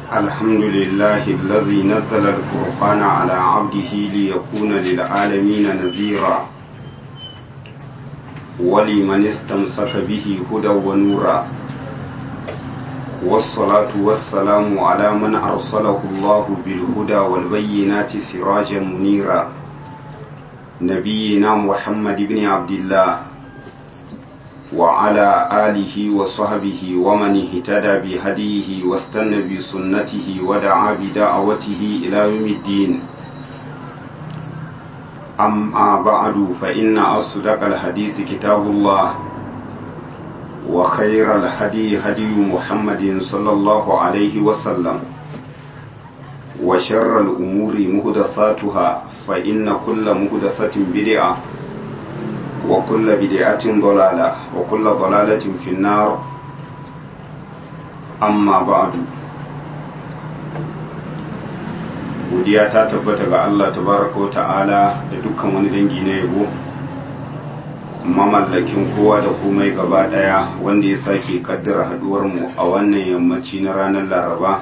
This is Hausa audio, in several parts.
الحمد لله الذي نزل الفرقان على عبده ليكون للعالمين نذيرا ولمن استمسك به هدى ونورا والصلاة والسلام على من أرسله الله بالهدى والبينات سراجا منيرا نبينا محمد بن عبد الله وعلى آله وصحبه ومن اهتدى بهديه واستنى بسنته ودعا بدعوته إلى يوم الدين أما بعد فإن أصدق الحديث كتاب الله وخير الهدي هدي محمد صلى الله عليه وسلم وشر الأمور مهدثاتها فإن كل مهدثة بدعة وكل بدعة ضلالة وكل ضلالة في النار أما بعد godiya ta tabbata ga Allah tabaraka wa ta'ala da dukkan wani dangi na yabo mamallakin kowa da komai gaba daya wanda ya sake kaddara haduwar mu a wannan yammaci na ranar laraba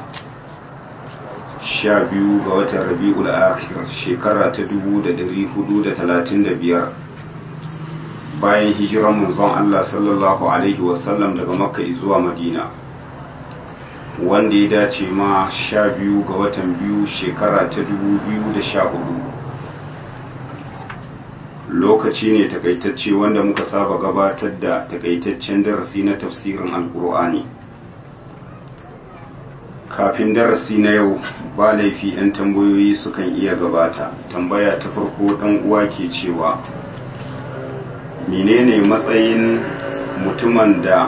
sha biyu ga watan rabi'ul akhir shekara ta dubu da dari hudu da talatin da biyar bayan hijiran manzon Allah sallallahu alaihi wasallam daga makka zuwa madina wanda ya dace ma sha biyu ga watan biyu shekara ta dubu biyu da sha hudu lokaci ne takaitacce wanda muka saba gabatar da takaitaccen darasi na tafsirin alkur'ani kafin darasi na yau ba laifi 'yan tambayoyi sukan iya gabata tambaya ta farko dan uwa ke cewa menene matsayin mutumin da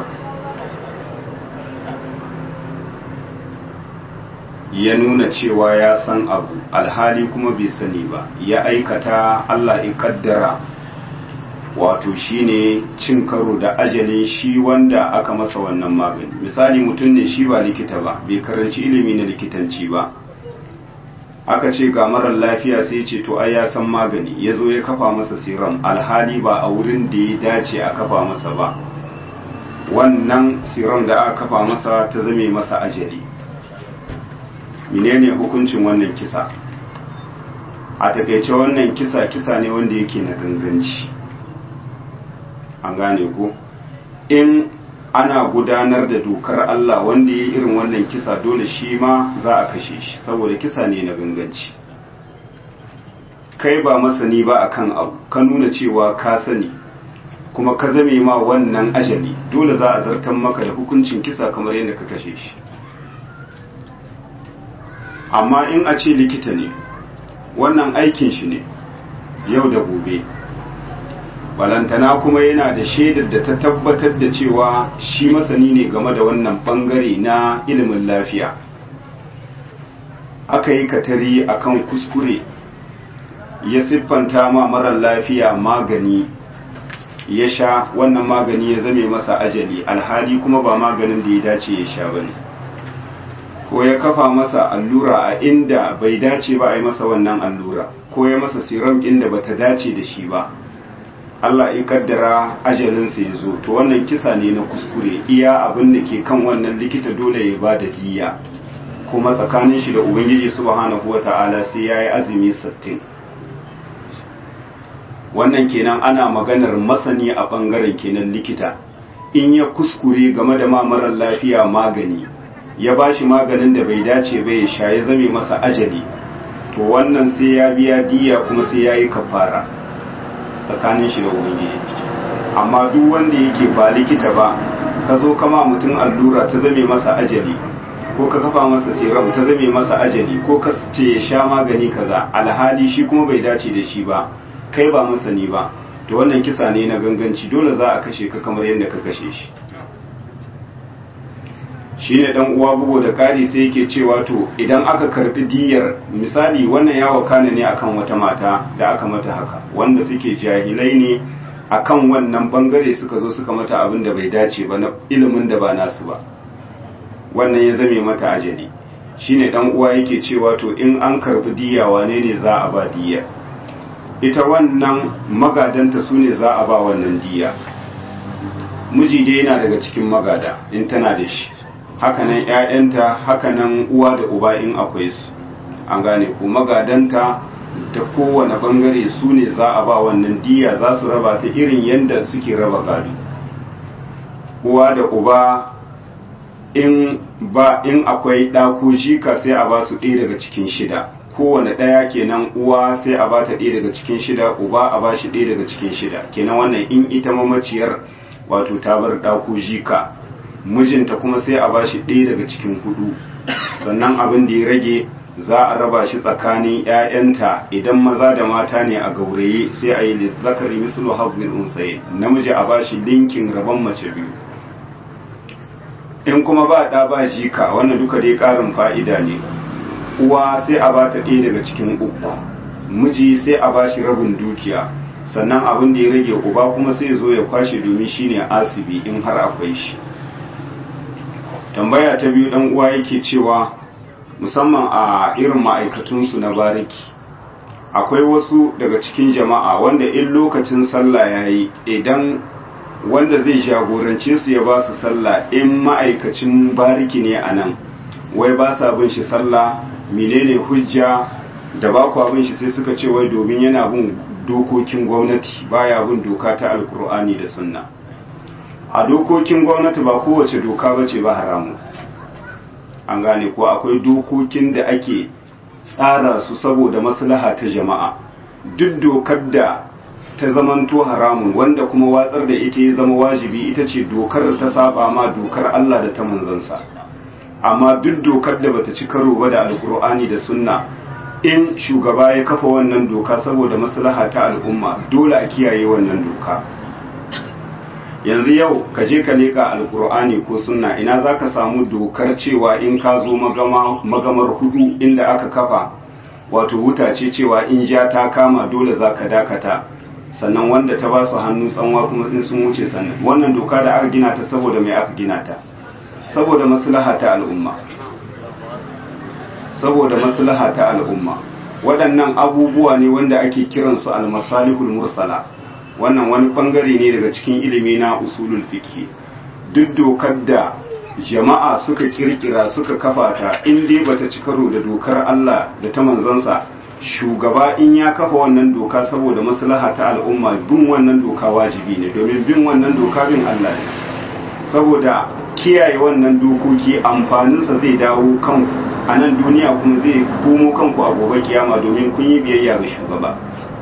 ya nuna cewa ya san abu alhali kuma bai sani ba ya aikata Allah ya kaddara wato shine cin karo da ajalin shi wanda aka masa wannan magani misali mutum ne shi ba likita ba bai karanci ilimi na likitanci ba aka ce ga marar lafiya sai ce to ai ya san magani ya zo ya kafa masa siram alhali ba a wurin da ya dace a kafa masa ba wannan siram da aka kafa masa ta zame masa ajali menene hukuncin wannan kisa a takaice wannan kisa kisa ne wanda yake na ganganci an gane ko in ana gudanar da dokar Allah wanda ya irin wannan kisa dole shi ma za a kashe shi saboda kisa ne na ganganci kai ba masani ba akan abu ka nuna cewa ka sani kuma ka zame ma wannan ajali dole za a zartan maka da hukuncin kisa kamar yadda ka kashe shi amma in a ce likita ne wannan aikin shi ne yau da gobe balantana kuma yana da shaidar da ta tabbatar da cewa shi masani ne game da wannan bangare na ilimin lafiya aka yi katari akan kuskure ya siffanta ma marar lafiya magani ya sha wannan magani ya zame masa ajali alhali kuma ba maganin da ya dace ya sha bane ko ya kafa masa allura a inda bai dace ba a yi masa wannan allura ko ya masa siram inda bata dace da shi ba Allah ya kaddara ajalinsa ya zo to wannan kisa ne na kuskure iya abin da ke kan wannan likita dole ya ba da diya kuma tsakanin shi da ubangiji subhanahu wata'ala sai ya yi azumi sittin. wannan kenan ana maganar masani a bangaren kenan likita in ya kuskure game da mamarar lafiya magani ya ba shi maganin da bai dace bai ya sha ya zame masa ajali to wannan sai ya biya diya kuma sai ya yi kafara tsakanin shi da ubangiji amma duk wanda yake ba likita ba ka zo kama mutum allura ta zame masa ajali ko ka kafa masa serum ta zame masa ajali ko ka ce ya sha magani kaza alhali shi kuma bai dace da shi ba kai ba masani ba to wannan kisa ne na ganganci dole za a kashe ka kamar yadda ka kashe shi shine dan uwa bugu da kari sai yake cewa to idan aka karbi diyar misali wannan ya wakana ne akan wata mata da aka mata haka wanda suke jahilai ne akan wannan bangare suka zo suka mata abin da bai dace ba na ilimin da ba nasu ba wannan ya zame mata ajali shine dan uwa yake cewa to in an karbi diya wane ne za a ba diya ita wannan magadanta su ne za a ba wannan diya miji dai yana daga cikin magada in tana da shi hakanan ‘ya'yanta hakanan uwa da uba in akwai su an gane ko magadanta da kowane bangare su ne za a ba wannan diya za su raba ta irin yadda suke raba gado uwa da uba in ba in akwai ɗako jika sai a ba su ɗaya daga cikin shida kowane ɗaya kenan uwa sai a ba ta ɗaya daga cikin shida uba a ba shi ɗaya daga cikin shida kenan wannan in ita mamaciyar wato ta bar ɗako jika mijinta kuma sai a ba shi ɗaya daga cikin hudu sannan abin da ya rage za a raba shi tsakanin 'ya'yanta idan maza da mata ne a gauraye sai a yi zakari mislu hazin unsaye namiji a ba shi linkin rabon mace biyu in kuma ba ɗa ba jika wannan duka dai ƙarin fa'ida ne uwa sai a ba ta ɗaya daga cikin uku miji sai a ba shi rabin dukiya sannan abin da ya rage uba kuma sai zo ya kwashe domin shine asibi in har akwai shi tambaya ta biyu ɗan uwa yake cewa musamman a irin ma'aikatunsu na bariki akwai wasu daga cikin jama'a wanda in lokacin sallah ya yi idan wanda zai jagorance su ya ba su sallah in ma'aikacin bariki ne a nan wai ba sa bin shi sallah menene hujja da ba ku bin shi sai suka ce wai domin yana bin dokokin gwamnati baya bin doka ta alkur'ani da sunna a dokokin gwamnati ba kowace doka ba ce ba haramu an gane ko akwai dokokin da ake tsara su saboda maslaha ta jama'a duk dokar da ta zamanto haramun wanda kuma watsar da ita ya zama wajibi ita ce dokar da ta saba ma dokar Allah da ta manzansa amma duk dokar da bata ci karo ba da alkur'ani da sunna in shugaba ya kafa wannan doka saboda maslaha ta al'umma dole a kiyaye wannan doka yanzu yau ka je ka leka alkur'ani ko sunna ina za ka samu dokar cewa in ka zo magamar hudu inda aka kafa wato wuta ce cewa in ja ta kama dole za ka dakata sannan wanda ta ba su hannu tsanwa kuma in sun wuce sannan wannan doka da aka gina ta saboda mai aka gina ta saboda maslaha ta al'umma saboda maslaha ta al'umma waɗannan abubuwa ne wanda ake kiransu al-masalihul mursala wannan wani bangare ne daga cikin ilimi na usulul fiqh duk dokar da jama'a suka kirkira suka kafa ta in dai bata ci karo da dokar Allah da ta manzansa shugaba in ya kafa wannan doka saboda maslaha ta al'umma bin wannan doka wajibi ne domin bin wannan doka bin Allah ne saboda kiyaye wannan dokoki amfaninsa zai dawo kanku a nan duniya kuma zai komo kanku a gobe kiyama domin kun yi biyayya ga shugaba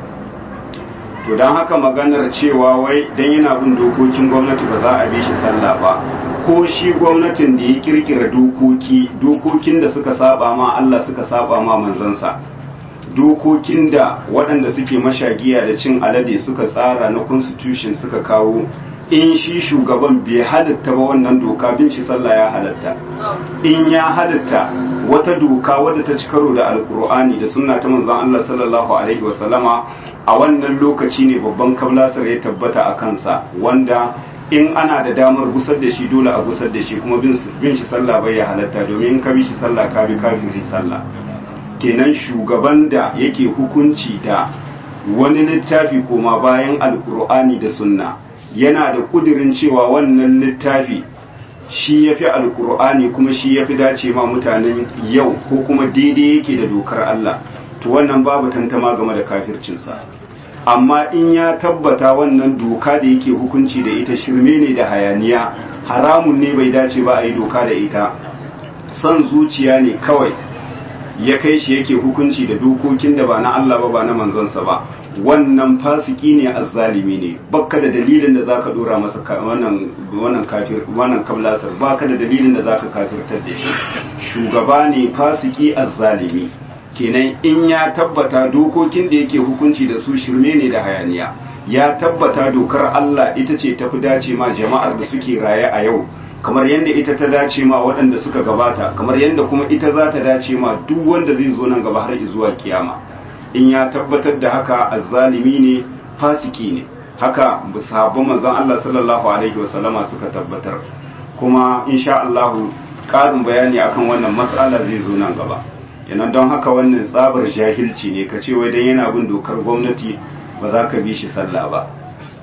to don haka maganar cewa wai dan yana bin dokokin gwamnati ba za a bi shi sallah ba ko shi gwamnatin da ya kirkira dokoki dokokin da suka saba ma Allah suka saba ma manzansa dokokin da waɗanda suke mashagiya da cin alade suka tsara na constitution suka kawo in shi shugaban bai halitta ba wannan doka bin shi sallah ya halatta in ya halitta wata doka wadda ta ci karo da alkur'ani da sunna ta manzon Allah sallallahu alaihi wasallama a wannan lokaci ne babban kablasar ya tabbata a kansa wanda in ana da damar gusar da shi dole a gusar da shi kuma bin shi sallah bai ya halatta domin in ka bi shi sallah ka bi kafiri sallah kenan shugaban da yake hukunci da wani littafi koma bayan alkur'ani da sunna yana da kudirin cewa wannan littafi shi ya fi alkur'ani kuma shi ya fi dace ma mutanen yau ko kuma daidai yake da dokar Allah to wannan babu tantama game da kafircinsa amma in ya tabbata wannan doka da yake hukunci da ita shirme ne da hayaniya haramun ne bai dace ba a yi doka da ita son zuciya ne kawai ya kai shi yake hukunci da dokokin da ba na Allah ba ba na manzansa ba wannan fasiki ne azzalimi ne bakka da dalilin da zaka dora masa wannan wannan kafir wannan kablasar baka da dalilin da zaka kafirtar da shi shugaba ne fasiki azzalimi kenan in ya tabbata dokokin da yake hukunci da su shirme ne da hayaniya ya tabbata dokar Allah ita ce tafi dace ma jama'ar da suke raye a yau kamar yadda ita ta dace ma waɗanda suka gabata kamar yadda kuma ita za ta dace ma duk wanda zai zo nan gaba har zuwa kiyama in ya tabbatar da haka azzalimi ne fasiki ne haka sahabban manzon Allah sallallahu alaihi wasallama suka tabbatar kuma insha Allah ƙarin bayani akan wannan mas'ala zai zo nan gaba kenan don haka wannan tsabar jahilci ne ka ce wai dan yana bin dokar gwamnati ba za ka bi shi sallah ba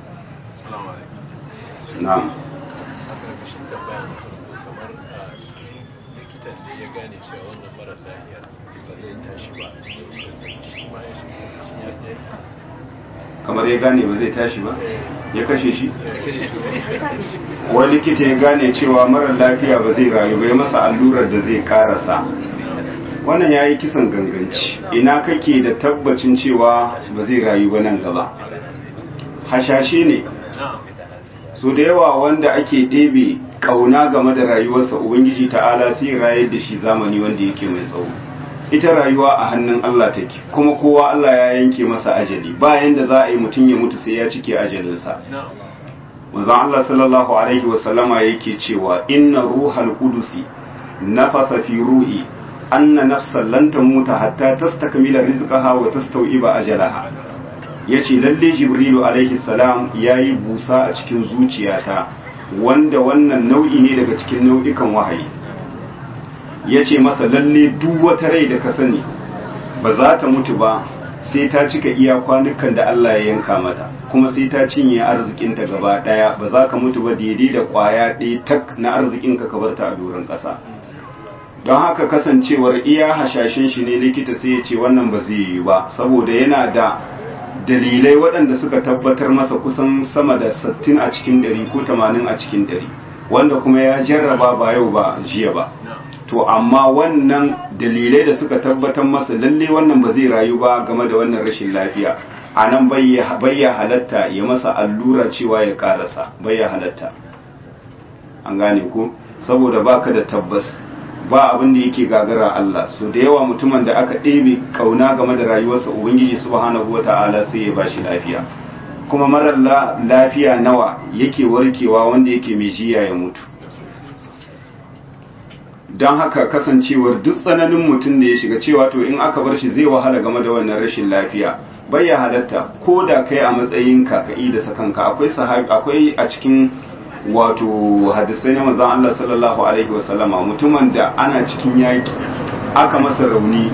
na'am likitan da ya gane cewa wannan marar lafiya ba zai tashi ba shi ma ya shi ya kamar ya gane ba zai tashi ba ya kashe shi wani likita ya gane cewa marar lafiya ba zai rayu ba ya masa allurar da zai karasa wannan ya yi kisan ganganci ina kake da tabbacin cewa ba zai rayu ba nan gaba hashashe ne so da yawa wanda ake ɗebe ƙauna game da rayuwarsa ubangiji ta'ala sai rayar da shi zamani wanda yake mai tsawo ita rayuwa a hannun Allah take kuma kowa Allah ya yanke masa ajali bayan da za a yi mutum ya mutu sai ya cike ajalinsa manzon Allah sallallahu alaihi wa sallama yake cewa inna ruhal qudusi nafasa fi ru'i anna nafsan lan tamuta hatta tastakmila rizqaha wa tastawiba ajalaha yace lalle jibrilu alaihi salam yayi busa a cikin zuciyata wanda wannan nau'i ne daga cikin nau'ikan wahayi ya ce masa lalle duk wata rai da ka sani ba za ta mutu ba sai ta cika iya kwanukan da Allah ya yanka mata kuma sai ta cinye arzikinta gaba daya ba za ka mutu ba daidai da kwaya ɗaya tak na arzikinka ka bar ta a doron ƙasa don haka kasancewar iya hashashen shi ne likita sai ya ce wannan ba zai yi ba saboda yana da dalilai waɗanda suka tabbatar masa kusan sama da 60 a cikin 100 ko 80 a cikin 100 wanda kuma ya jarraba ba yau ba jiya ba to amma wannan dalilai da suka tabbatar masa lalle wannan ba zai rayu ba game da wannan rashin lafiya a nan bayya halatta ya masa allura cewa ya karasa bayya halatta an gane ko saboda baka da tabbas ba abin da yake gagara Allah so da yawa mutumin da aka ɗebe kauna game da rayuwarsa ubangiji subhanahu wata'ala sai ya bashi lafiya kuma marar lafiya nawa yake warkewa wanda yake mai jiya ya mutu don haka kasancewar duk tsananin mutum da ya shiga cewa to in aka bar shi zai wahala game da wannan rashin lafiya bai ya halatta ko da kai a matsayin kaka'i da sakanka akwai sahabi akwai a cikin wato hadisai na manzon Allah sallallahu alaihi wasallama mutumin da ana cikin yaki aka masa rauni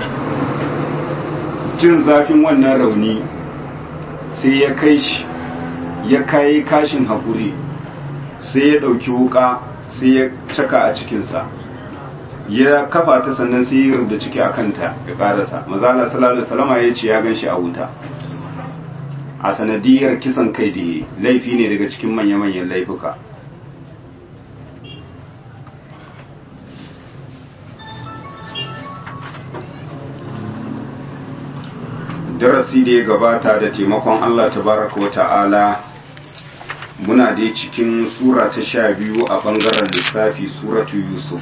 jin zafin wannan rauni sai ya kai shi ya kai kashin haƙuri sai ya ɗauki wuka sai ya caka a cikinsa ya kafa ta sannan sai ya rubuta ciki a kanta ya karasa mazala sallallahu alaihi wasallam ya ce ya ganshi a wuta a sanadiyar kisan kai da laifi ne daga cikin manya-manyan laifuka darasi da ya gabata da taimakon Allah tabaraka wa ta'ala muna dai cikin sura ta sha biyu a ɓangaren lissafi suratu yusuf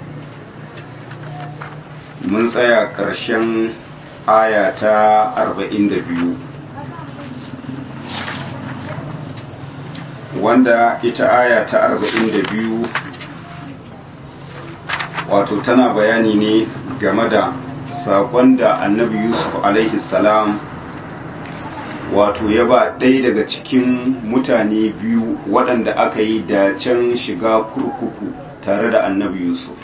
mun tsaya ƙarshen aya ta arba'in da biyu wanda ita aya ta arba'in da biyu wato tana bayani ne game da saƙon da annabi yusuf alaihi salam wato ya ba ɗaya daga cikin mutane biyu waɗanda aka yi dacen shiga kurkuku tare da annabi yusuf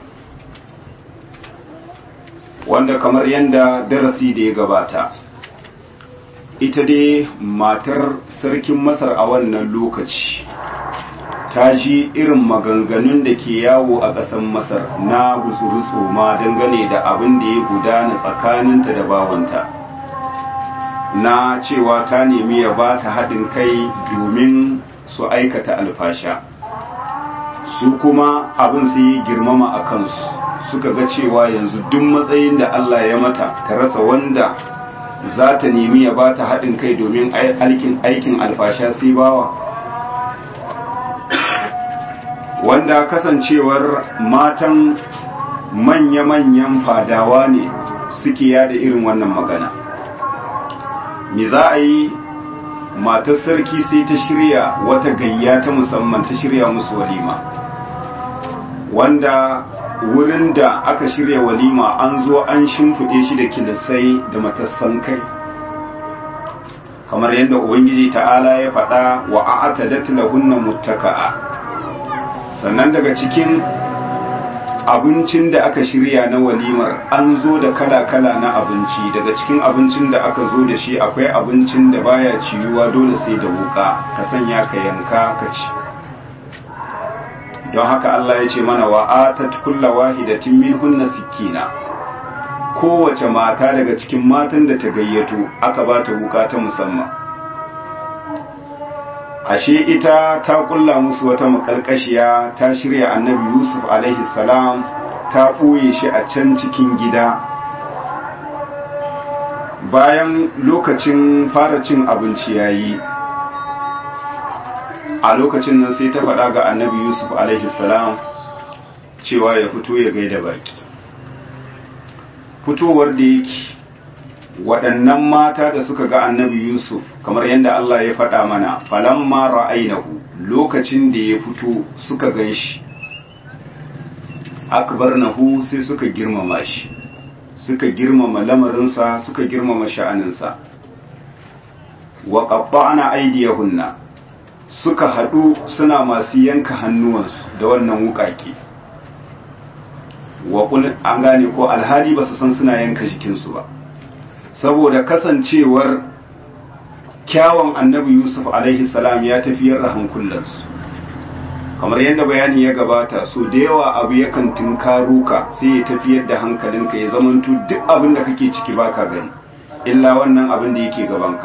wanda kamar yadda darasi da ya gabata ita dai matar sarkin masar a wannan lokaci ta ji irin maganganun da ke yawo a ƙasar masar na gusuru tsoma dangane da abin da ya gudana tsakaninta da bawanta na cewa ta nemi ya ba ta haɗin kai domin su aikata alfasha su kuma abin su yi girmama a kansu suka ga cewa yanzu duk matsayin da Allah ya mata ta rasa wanda za ta nemi ya ba ta haɗin kai domin aikin alfasha sai bawa wanda kasancewar matan manya-manyan fadawa ne suke yada irin wannan magana me za a yi matar sarki sai ta shirya wata gayya ta musamman ta shirya musu walima wanda wurin da aka shirya walima an zo an shimfiɗe shi da kilisai da matassan kai kamar yadda ubangiji ta'ala ya faɗa wa a'atadat lahunna muttaka'a sannan daga cikin abincin da aka shirya na walimar an zo da kala-kala na abinci daga cikin abincin da aka zo da shi akwai abincin da baya ciyuwa dole sai da wuka ka sanya ka yanka ka ci don haka Allah ya ce mana wa atat kulla wahidatin minhunna sikina kowace mata daga cikin matan da ta gayyato aka ba ta wuka ta musamman ashe ita ta kulla musu wata makalkashiya ta shirya annabi yusuf alaihi salam ta ɓoye shi a can cikin gida bayan lokacin fara cin abinci yayi a lokacin nan sai ta faɗa ga annabi yusuf alaihi salam cewa ya fito ya gaida baki fitowar da yake waɗannan mata da suka ga annabi yusuf kamar yadda Allah ya faɗa mana falamma ra'ainahu lokacin da ya fito suka gan shi akbarnahu sai suka girmama shi suka girmama lamarinsa suka girmama sha'aninsa wa qatta'na aydiyahunna suka haɗu suna masu yanka hannuwansu da wannan wukake wa an gane ko alhali ba su san suna yanka jikinsu ba saboda kasancewar kyawun annabi yusuf alaihi salam ya tafiyar da hankulansu kamar yadda bayani ya gabata so da yawa abu yakan tunkaro ka sai ya tafiyar da hankalinka ya zamanto duk abin da kake ciki baka gani illa wannan abin da yake gabanka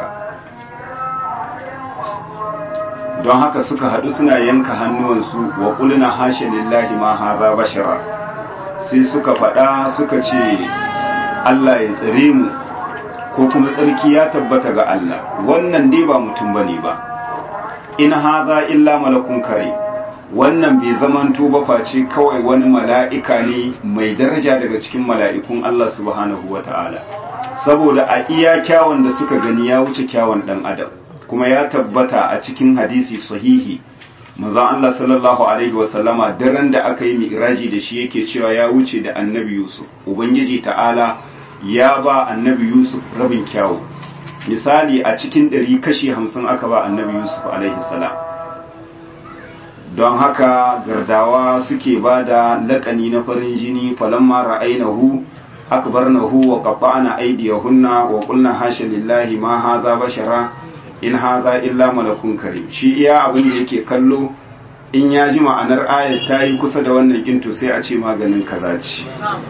don haka suka haɗu suna yanka hannuwansu wa ƙulina hashe lillahi ma haza bashara sai suka faɗa suka ce Allah ya tsare mu ko kuma tsarki ya tabbata ga Allah wannan dai ba mutum bane ba in haza illa malakun kare wannan bai zamanto ba face kawai wani mala'ika ne mai daraja daga cikin mala'ikun Allah subhanahu wata'ala saboda a iya kyawun da suka gani ya wuce kyawun ɗan adam kuma ya tabbata a cikin hadisi sahihi manzon Allah sallallahu alaihi wasallama daren da aka yi mi'raji da shi yake cewa ya wuce da annabi Yusuf ubangiji ta'ala ya ba annabi Yusuf rabin kyawu misali a cikin ɗari kashi hamsin aka ba annabi Yusuf alaihi salam don haka gardawa suke ba da laƙani na farin jini falamma ra'ainahu akbarnahu wa qatta'na aydiyahunna wa qulna hasha lillahi ma hadha bashara in haza illa malakun karim shi iya abin da yake kallo in ya ji ma'anar ayat ta yi kusa da wannan ginto sai a ce maganin kaza ce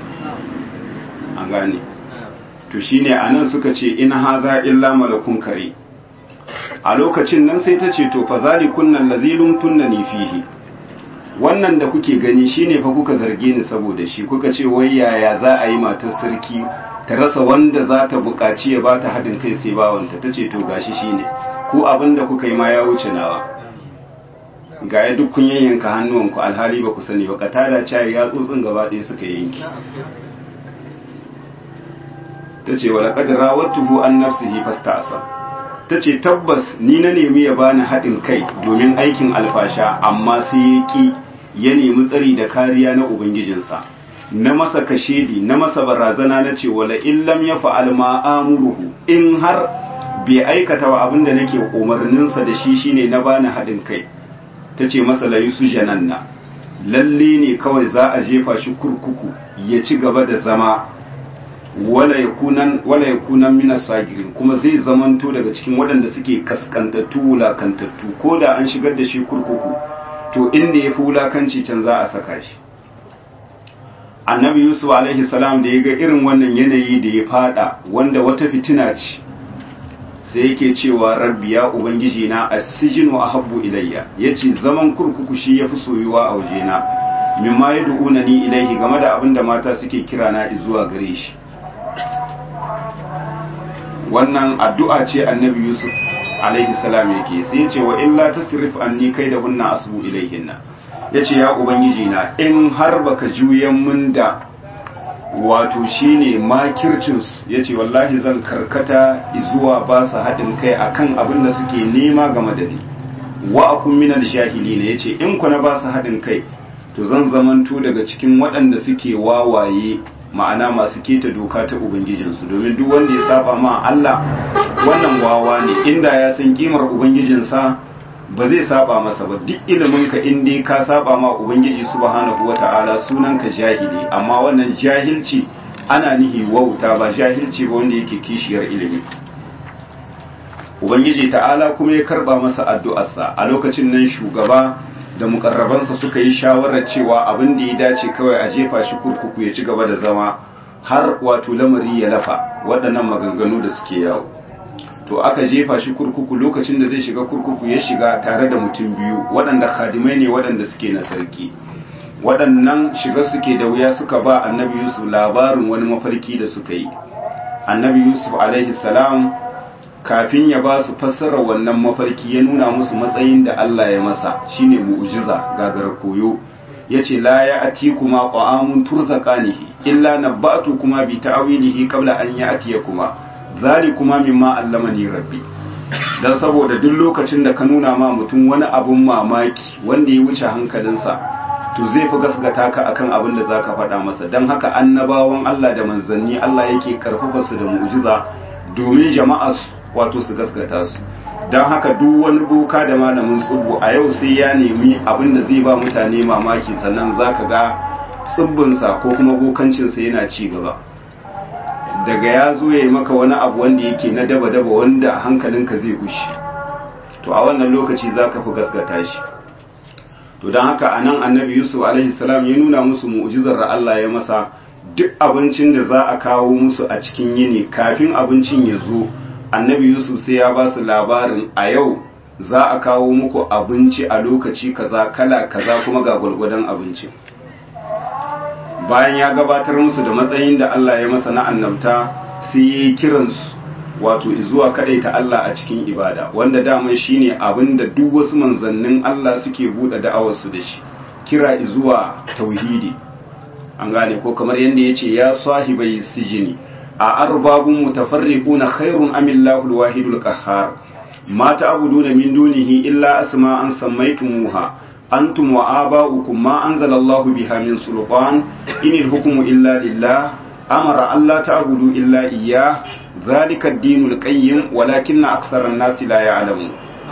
an gane to shine anan suka ce in haza illa malakun kare a lokacin nan sai ta ce to fa zalikunna lazilun tunnani fihi wannan da kuke gani shine fa kuka zarge ni saboda shi kuka ce wai yaya za a yi matar sarki ta rasa wanda za ta buƙaci ya ba ta haɗin kai sai bawanta ta ce to gashi shine ko abin da kuka yi ma ya wuce nawa ga ya duk kun yayyanka hannuwanku alhali ba ku sani ba katada cayi ya tsotsin gaba ɗaya suka yanki ta ce wa laƙad rawattuhu an nafsihi fasta'asa ta ce tabbas ni na nemi ya bani haɗin kai domin aikin alfasha amma sai ya ƙi ya nemi tsari da kariya na ubangijinsa na masa kashedi na masa barazana na ce wala illam ya fa'al ma amuruhu in har bai aikata wa abin da nake umarninsa da shi shine na bani haɗin kai ta ce masa la yusu jananna lalle ne kawai za a jefa shi kurkuku ya ci gaba da zama wala yakunan wala yakunan minas sagirin kuma zai zamanto daga cikin waɗanda suke kaskantattu wulakantattu ko da an shigar da shi kurkuku to inda ya fi wulakanci can za a saka shi annabi yusuf alaihi salam da ya ga irin wannan yanayi da ya fada wanda wata fitina ce sai yake cewa rabbi ya ubangiji na asijinu ahabbu ilayya yace zaman kurkuku shi yafi soyuwa a wajena mimma yad'una ni ilaihi game da abin da mata suke kira na zuwa gare shi wannan addu'a ce annabi yusuf alaihi salam yake sai yace wa illa tasrif anni kaidahunna asbu ilaihinna yace ya ubangiji na in har baka juyan mun da wato shine makircinsu ya ce wallahi zan karkata zuwa ba su haɗin kai akan abin da suke nema game da ni wa akun minal jahili ne ya ce in ku na ba su haɗin kai to zan zamanto daga cikin waɗanda suke wawaye ma'ana masu keta doka ta ubangijinsu domin duk wanda ya saba ma Allah wannan wawa ne inda ya san kimar ubangijinsa ba zai saba masa ba duk ilimin ka in dai ka saba ma ubangiji subhanahu wata'ala sunan ka jahili amma wannan jahilci ana nihi wauta ba jahilci ba wanda yake kishiyar ilimi ubangiji ta'ala kuma ya karba masa addu'arsa a lokacin nan shugaba da mukarrabansa suka yi shawarar cewa abin da ya dace kawai a jefa shi kurkuku ya ci gaba da zama har wato lamari ya lafa waɗannan maganganu da suke yawo to aka jefa shi kurkuku lokacin da zai shiga kurkuku ya shiga tare da mutum biyu waɗanda khadimai ne waɗanda suke na sarki waɗannan shiga suke da wuya suka ba annabi yusuf labarin wani mafarki da suka yi annabi yusuf alaihi salam kafin ya ba su fassara wannan mafarki ya nuna musu matsayin da Allah ya masa shine mu'jiza gagara koyo yace la ya atikuma ta'amun turzaqanihi illa nabba'tukuma bi ta'wilihi qabla an ya'tiyakuma zalikuma mimma allamani rabbi dan saboda duk lokacin da ka nuna ma mutum wani abun mamaki wanda ya wuce hankalinsa to zai fi gasgata ka akan abin da zaka faɗa masa dan haka annabawan Allah da manzanni Allah yake karfafa su da mu'jiza domin jama'a wato su gaskata su don haka duk wani boka da malamin tsubbu a yau sai ya nemi abin da zai ba mutane mamaki sannan za ka ga tsibbinsa ko kuma bokancinsa yana ci gaba daga ya zo ya yi maka wani abu wanda yake na daba-daba wanda hankalinka zai gushi to a wannan lokaci za ka fi gaskata shi to don haka a nan annabi yusuf alaihissalam ya nuna musu mu'ujizar da allah ya masa duk abincin da za a kawo musu a cikin yini kafin abincin ya zo annabi yusuf sai ya ba su labarin a yau za a kawo muku abinci a lokaci kaza kala kaza kuma ga gwalgwadon abincin bayan ya gabatar musu da matsayin da Allah ya masa na annabta sai ya yi kiransu wato zuwa ta Allah a cikin ibada wanda daman shine abin da duk wasu manzannin Allah suke buɗe da'awarsu da shi kira zuwa tauhidi an gane ko kamar yadda ya ce ya sahibai sijini a arbabun mutafarriquna khairun am Allahu al-wahidul qahhar ma ta'buduna min dunihi illa asma'an sammaytumuha antum wa aba'ukum ma anzala Allahu biha min sultan inil hukmu illa lillah amara alla ta'budu illa iyyah dhalika ad-dinul qayyim walakinna aktharan nasi la ya'lamun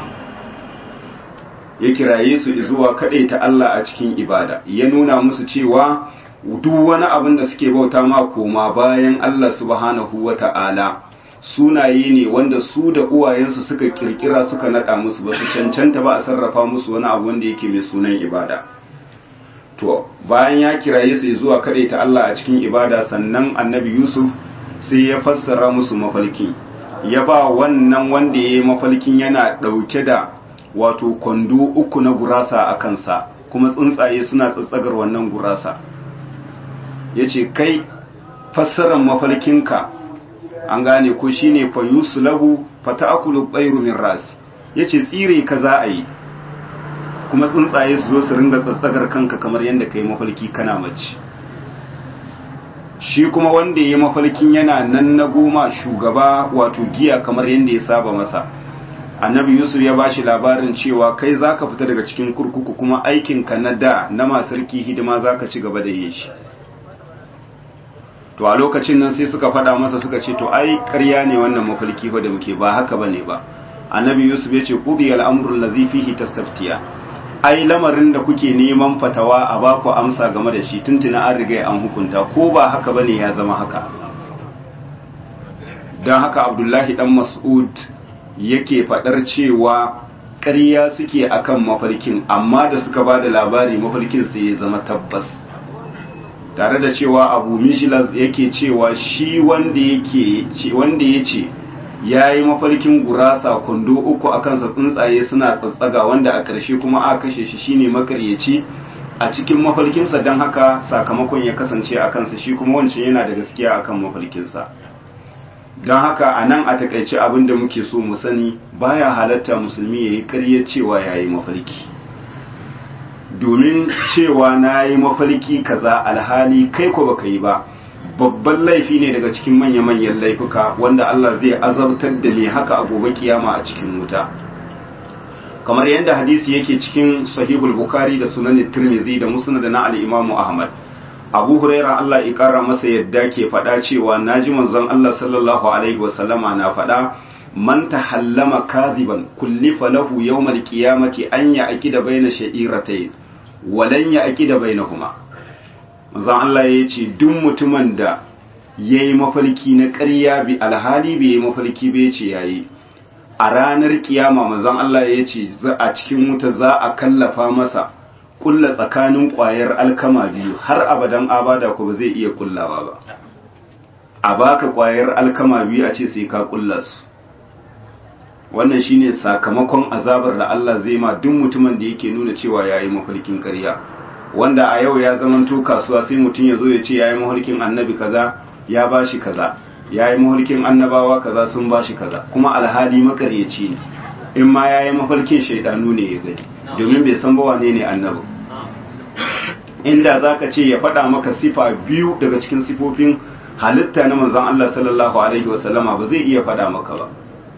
ya kiraye su zuwa ta Allah a cikin ibada ya nuna musu cewa duk wani abin da suke bauta ma koma bayan Allah subhanahu wa ta'ala sunaye ne wanda su da uwayensu suka kirkira suka nada musu ba su cancanta ba a sarrafa musu wani abu wanda yake mai sunan ibada to bayan ya kiraye su zuwa ta Allah a cikin ibada sannan annabi Yusuf sai ya fassara musu mafalki ya ba wannan wanda ya yi mafalkin yana ɗauke da wato kwando uku na gurasa a kansa kuma tsuntsaye suna tsatsagar wannan gurasa ya ce kai fassarar mafarkinka an gane ko shi ne fayusu lahu fata akulu ɓairu min ras ya ce tsire ka za a yi kuma tsuntsaye su zo su ringa tsatsagar kanka kamar yadda ka yi mafarki kana mace shi kuma wanda ya yi mafarkin yana nan na goma shugaba wato giya kamar yadda ya saba masa annabi yusuf ya bashi labarin cewa kai zaka fita daga cikin kurkuku kuma aikinka na da na masarki hidima zaka ci gaba da yin shi to a lokacin nan sai suka faɗa masa suka ce to ai ƙarya ne wannan mafarki fa da muke ba haka bane ba annabi yusuf ya ce qudi al-amru allazi fihi tastaftiya ai lamarin da kuke neman fatawa a baku amsa game da shi tuntuna an riga an hukunta ko ba haka bane ya zama haka dan haka abdullahi dan mas'ud yake faɗar cewa ƙarya suke akan mafarkin amma da suka ba da labari mafarkin sai ya zama tabbas tare da cewa abu mishilas yake cewa shi wanda yake wanda ya ce ya yi mafarkin gurasa kwando uku a kansa tsuntsaye suna tsatsaga wanda a ƙarshe kuma a kashe shi shine makaryaci a cikin mafarkinsa don haka sakamakon ya kasance a kansa shi kuma wancan yana da gaskiya akan mafarkinsa don haka a nan a takaice abin da muke so mu sani baya halatta musulmi ya yi ƙarya cewa ya yi mafarki domin cewa na yi mafarki kaza alhali kai ko baka yi ba babban laifi ne daga cikin manya-manyan laifuka wanda Allah zai azabtar da mai haka a gobe kiyama a cikin wuta kamar yadda hadisi yake cikin sahihul bukhari da sunan tirmidhi da musnad na al-imamu ahmad abu huraira Allah ya kara masa yadda ke faɗa cewa naji manzon Allah sallallahu alaihi wasallama na faɗa man tahallama kadhiban kullifa lahu yawmal qiyamati an ya aqida baina sha'iratayn walan ya aqida bainahuma manzon Allah ya ce duk mutumin da yayi mafarki na ƙarya bi alhali bai yi mafarki bai ce yayi a ranar kiyama manzon Allah ya ce a cikin wuta za a kallafa masa kulla tsakanin ƙwayar alkama biyu har abadan abada ko ba zai iya kullawa ba a baka ƙwayar alkama biyu a ce sai ka kulla su wannan shine sakamakon azabar da Allah zai ma duk mutumin da yake nuna cewa yayi mafarkin ƙarya wanda a yau ya zamanto kasuwa sai mutum ya zo ya ce yayi mafarkin annabi kaza ya bashi kaza yayi mafarkin annabawa kaza sun bashi kaza kuma alhali makaryaci ne in ma yayi mafarkin shaidanu ne ya gani domin bai san ba wane ne annabi inda zaka ce ya faɗa maka sifa biyu daga cikin sifofin halitta na manzon Allah sallallahu alaihi wasallama ba zai iya faɗa maka ba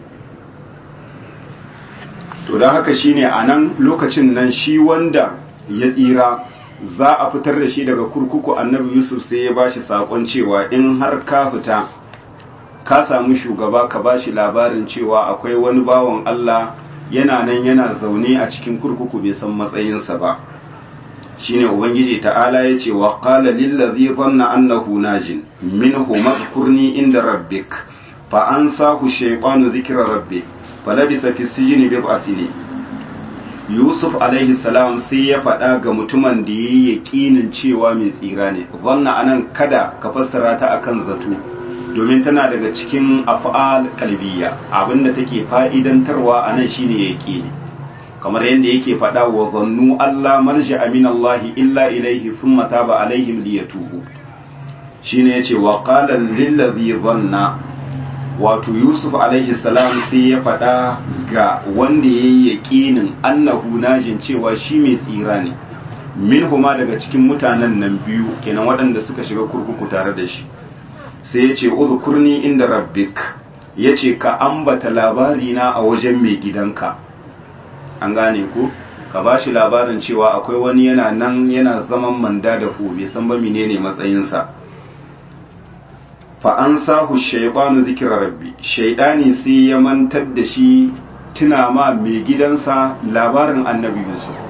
to don haka shine a nan lokacin nan shi wanda ya tsira za a fitar da shi daga kurkuku annabi yusuf sai ya bashi sakon cewa in har ka fita ka samu shugaba ka bashi labarin cewa akwai wani bawan Allah yana nan yana zaune a cikin kurkuku bai san matsayinsa ba shine ubangiji ta'ala ya ce wa qala lillazi dhanna annahu najin minhu madhkurni inda rabbik fa ansahu shaytanu dhikra rabbik falabisa fi sijini bi asili yusuf alaihi salam sai ya faɗa ga mutumin da ya yi yaƙinin cewa mai tsira ne zanna anan kada ka fassara ta akan zato domin tana daga cikin af'al kalbiya abinda take fa'idantarwa anan shine yaƙini kamar yadda yake faɗa wa zannu Allah marja amin Allah illa ilaihi thumma taba alaihim liyatubu shine yace wa qala lillazi zanna wato yusuf alaihi salam sai ya faɗa ga wanda ya yi yaƙinin annahu najin cewa shi mai tsira ne min huma daga cikin mutanen nan biyu kenan waɗanda suka shiga kurkuku tare da shi sai ya ce uzkurni inda rabbik ya ce ka ambata labarina a wajen mai gidanka an gane ku ka ba shi labarin cewa akwai wani yana nan yana zaman manda da hu bai san ba menene matsayinsa fa an sahu shaibanu zikira rabbi shaidani sai ya mantar da shi tuna ma mai gidansa labarin annabi yusuf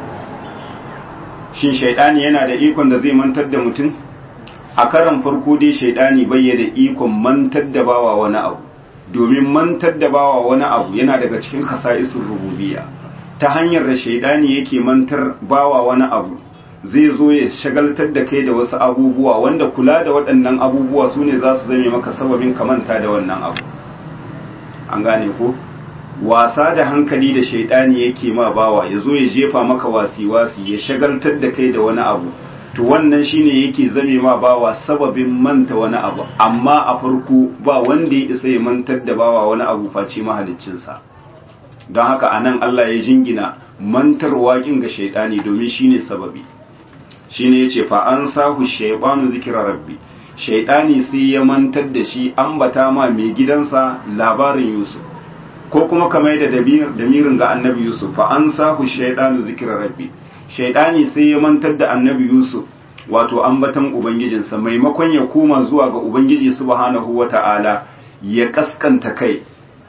shin shaidani yana da ikon da zai mantar da mutum a karan farko dai shaidani bai da ikon mantar da bawa wani abu domin mantar da bawa wani abu yana daga cikin kasa'isun rububiyya ta hanyar da shaidani yake mantar bawa wani abu zai zo ya shagaltar da kai da wasu abubuwa wanda kula da waɗannan abubuwa su ne za su zame maka sababin kamanta da wannan abu an gane ko wasa da hankali da shaidani yake ma bawa ya zo ya jefa maka wasi-wasi ya shagaltar da kai da wani abu to wannan shine yake zame ma bawa sababin manta wani abu amma a farko ba wanda ya isa ya mantar da bawa wani abu face mahaliccinsa don haka anan Allah ya jingina mantarwa kin ga shaidani domin shine sababi shine yace fa an sahu shaytanu zikra rabbi shaidani sai ya mantar da shi ambata ma mai gidansa labarin Yusuf ko kuma kamar da damirin ga annabi Yusuf fa an sahu shaytanu zikra rabbi shaidani sai ya mantar da annabi Yusuf wato ambatan ubangijinsa maimakon ya koma zuwa ga ubangiji subhanahu wata'ala ya kaskanta kai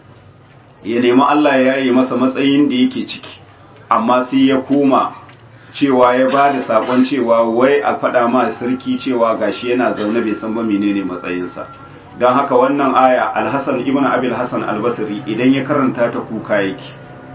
ya nemi Allah ya yi masa matsayin da yake ciki amma sai ya koma cewa ya ba da sakon cewa wai a faɗa ma sarki cewa gashi yana zaune bai san ba menene matsayinsa don haka wannan aya alhassan ibn abil hassan albasri idan ya karanta ta kuka yake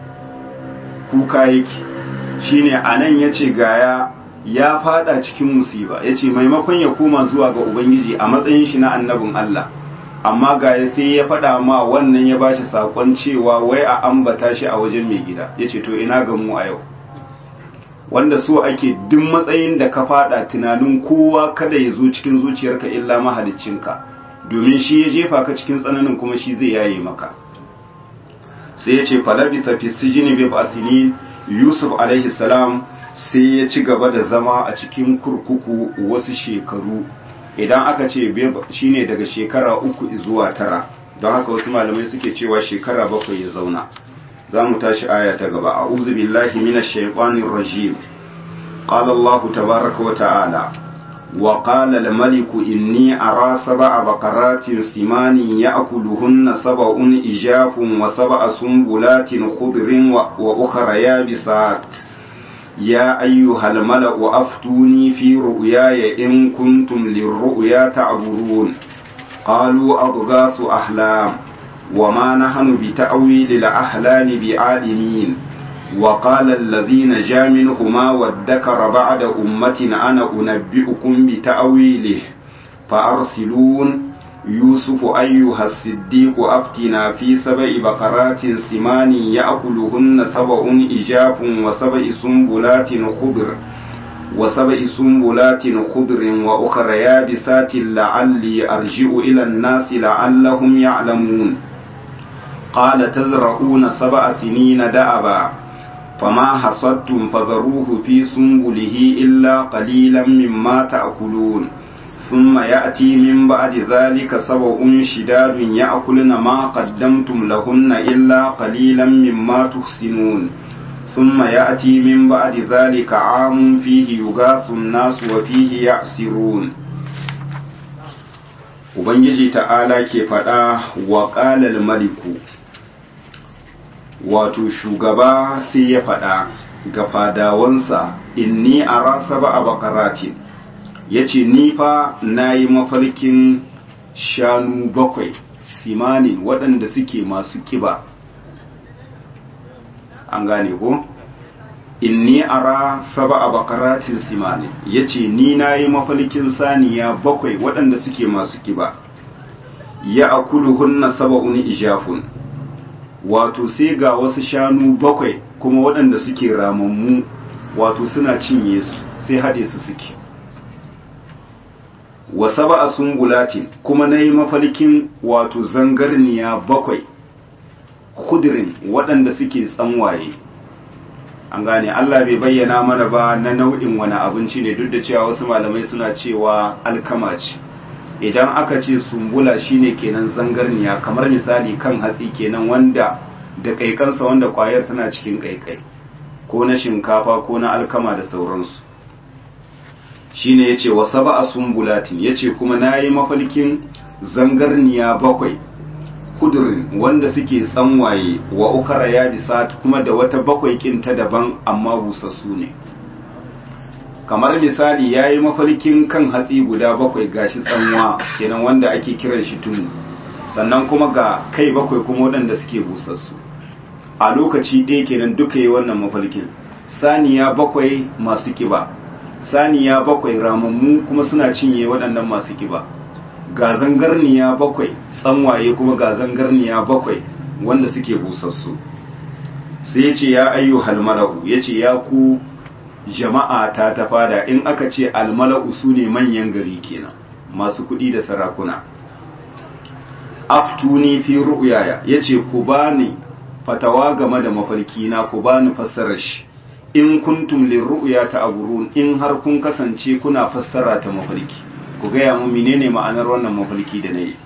kuka yake shine anan yace gaya ya fada cikin musiba yace maimakon ya koma zuwa ga ubangiji a matsayin shi na annabin Allah amma gaya sai ya faɗa ma wannan ya bashi sakon cewa wai a ambata shi a wajen mai gida yace to ina ga mu a yau wanda so ake duk matsayin da ka fada tunanin kowa kada ya zo cikin zuciyarka illa mahaliccinka domin shi ya jefa ka cikin tsananin kuma shi zai yaye maka sai ya ce falabitha fi sijini bi basini yusuf alaihi salam sai ya ci gaba da zama a cikin kurkuku wasu shekaru idan aka ce shine daga shekara uku zuwa tara don haka wasu malamai suke cewa shekara bakwai ya zauna za mu tashi aya ta gaba a'udhu billahi minash shaitanir rajim qala allah tabaaraka wa ta'ala wa qala al maliku inni ara sab'a baqaratin simanin ya'kuluhunna sab'un ijafun wa sab'a sumbulatin khudrin wa ukhra yabisat يا أيها الملأ أفتوني في رؤياي إن كنتم للرؤيا تعبرون قالوا أضغاث أحلام وما نحن بتأويل الأحلام بعالمين وقال الذين جاء منهما وادكر بعد أمة أنا أنبئكم بتأويله فأرسلون يوسف أيها الصديق أفتنا في سبع بقرات سمان يأكلهن سبع إجاف وسبع سنبلات خضر وسبع سنبلات خضر وأخر يابسات لعلي أرجع إلى الناس لعلهم يعلمون قال تزرعون سبع سنين دأبا فما حصدتم فذروه في سنبله إلا قليلا مما تأكلون ثم يأتي من بعد ذلك سبع شداد يأكلن ما قدمتم لهن إلا قليلا مما تحسنون ثم يأتي من بعد ذلك عام فيه يغاث الناس وفيه يعسرون Ubangiji ta'ala ke faɗa wa ƙalal maliku wato shugaba sai ya faɗa ga fadawansa inni a rasa ba a bakaratin ya ce nifa na yi mafarkin shanu bakwai simanin waɗanda suke masu ƙiba an gane ko inni ara saba a bakaratin simanin ya ce ni na yi mafarkin saniya bakwai waɗanda suke masu ƙiba ya akulu hunna saba'un ijafun wato sai ga wasu shanu bakwai kuma waɗanda suke ramammu wato suna cinye su sai haɗe su suke wa saba'a sumbulatin kuma na yi mafarkin wato zangarniya bakwai kudirin waɗanda suke tsanwaye an gane Allah bai bayyana mana ba na nau'in wani abinci ne duk da cewa wasu malamai suna cewa alkama ce idan aka ce sumbula shine kenan zangarniya kamar misali kan hatsi kenan wanda da kaikansa wanda kwayar tana cikin kaikai ko na shinkafa ko na alkama da sauransu shine yace wa sab'a sumbulatin yace kuma nayi mafalkin zangarniya bakwai kudurin wanda suke tsanwaye wa ukara ya bisat kuma da wata bakwai kinta daban amma busassu ne kamar misali ya yi mafarkin kan hatsi guda bakwai gashi tsanwa kenan wanda ake kiran shi tunu sannan kuma ga kai bakwai kuma waɗanda suke busassu a lokaci ɗaya kenan duka yi wannan mafarkin saniya bakwai masu kiba saniya bakwai ramammu kuma suna cinye waɗannan masu kiba ga zangarniya bakwai tsanwaye kuma ga zangarniya bakwai wanda suke busassu sai ya ce ya ayyu halmara'u ya ce ya ku jama'a ta ta fada in aka ce almala'u su ne manyan gari kenan masu kuɗi da sarakuna aftuni fi ru'yaya ya ce ku bani fatawa game da mafarki na ku bani fassarar shi in kuntum lirru'ya ta aburun in har kun kasance kuna fassara ta mafarki ku gaya mu menene ma'anar wannan mafarki da nayi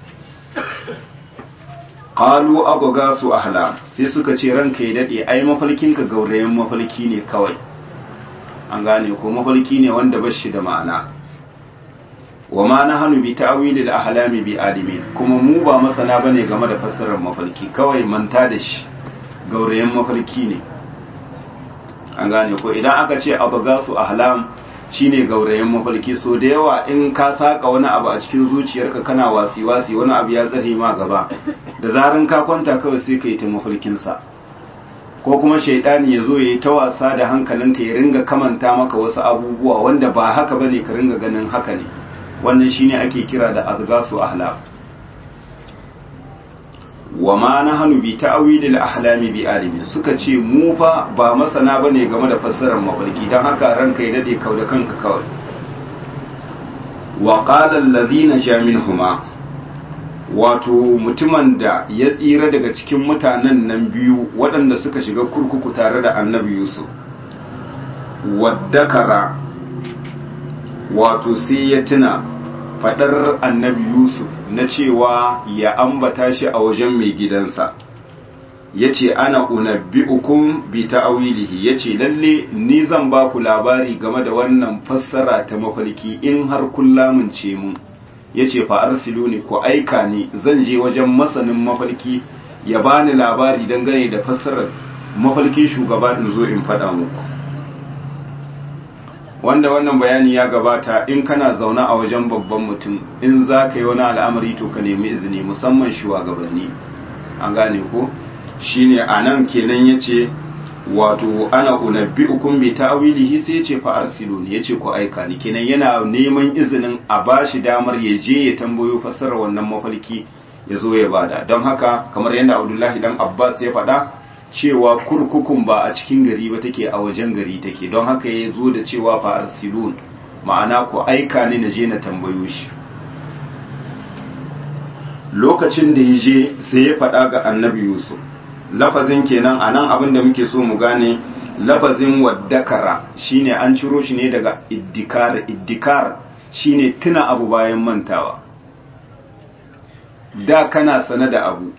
qalu abghasu ahlam sai suka ce ranka ya dade ai mafarkin ka gaurayen mafarki ne kawai an gane ko mafarki ne wanda bashi da ma'ana wa ma nahnu bi ta'wilil ahlami bi alimin kuma mu ba masana bane game da fassarar mafarki kawai manta da shi gaurayen mafarki ne an gane ko idan aka ce abghasu ahlam shine gaurayen mafarki so da yawa in ka saka wani abu a cikin zuciyarka kana wasi wasi wani abu ya zare ma gaba da zaran ka kwanta kawai sai ka yi ta mafarkinsa ko kuma shaidani ya zo ya yi ta wasa da hankalinka ya ringa kamanta maka wasu abubuwa wanda ba haka bane ka ringa ganin haka ne wannan shine ake kira da azgasu ahlam wa ma nahnu bi ta'wilil ahlami bi alimin suka ce mu fa ba masana bane game da fassarar mafarki dan haka ranka ya dade kau da kanka kawai wa qala alladhina jaminhuma wato mutumin da ya tsira daga cikin mutanen nan biyu waɗanda suka shiga kurkuku tare da annabi yusuf waddakara wato sai ya tuna faɗar annabi yusuf na cewa ya ambata shi a wajen mai gidansa ya ce ana unabbi'ukum bi ta'awilihi ya ce lalle ni zan ba ku labari game da wannan fassara ta mafarki in har kun lamunce mun ya ce fa arsiluni ku aika ni zan je wajen masanin mafarki ya bani labari dangane da fassarar mafarkin shugaba in zo in faɗa muku wanda wannan bayani ya gabata in kana zaune a wajen babban mutum in za ka yi wani al'amari to ka nemi izini musamman shugabanni an gane ko shine anan kenan yace wato ana unabbi'ukum bi ta'wilihi sai yace fa arsiluni yace ku aika ni kenan yana neman izinin a bashi damar ya je ya tambayo fassarar wannan mafarki ya zo ya bada don haka kamar yadda Abdullahi dan Abbas ya faɗa cewa kurkukun ba a cikin gari ba take a wajen gari take don haka ya zo da cewa fa arsilun ma'ana ku aika ni na je na tambayo shi lokacin da ya je sai ya faɗa ga annabi Yusuf lafazin kenan a nan abin da muke so mu gane lafazin waddakara shine an ciro shi ne daga iddikar iddikar shine tuna abu bayan mantawa da kana sane da abu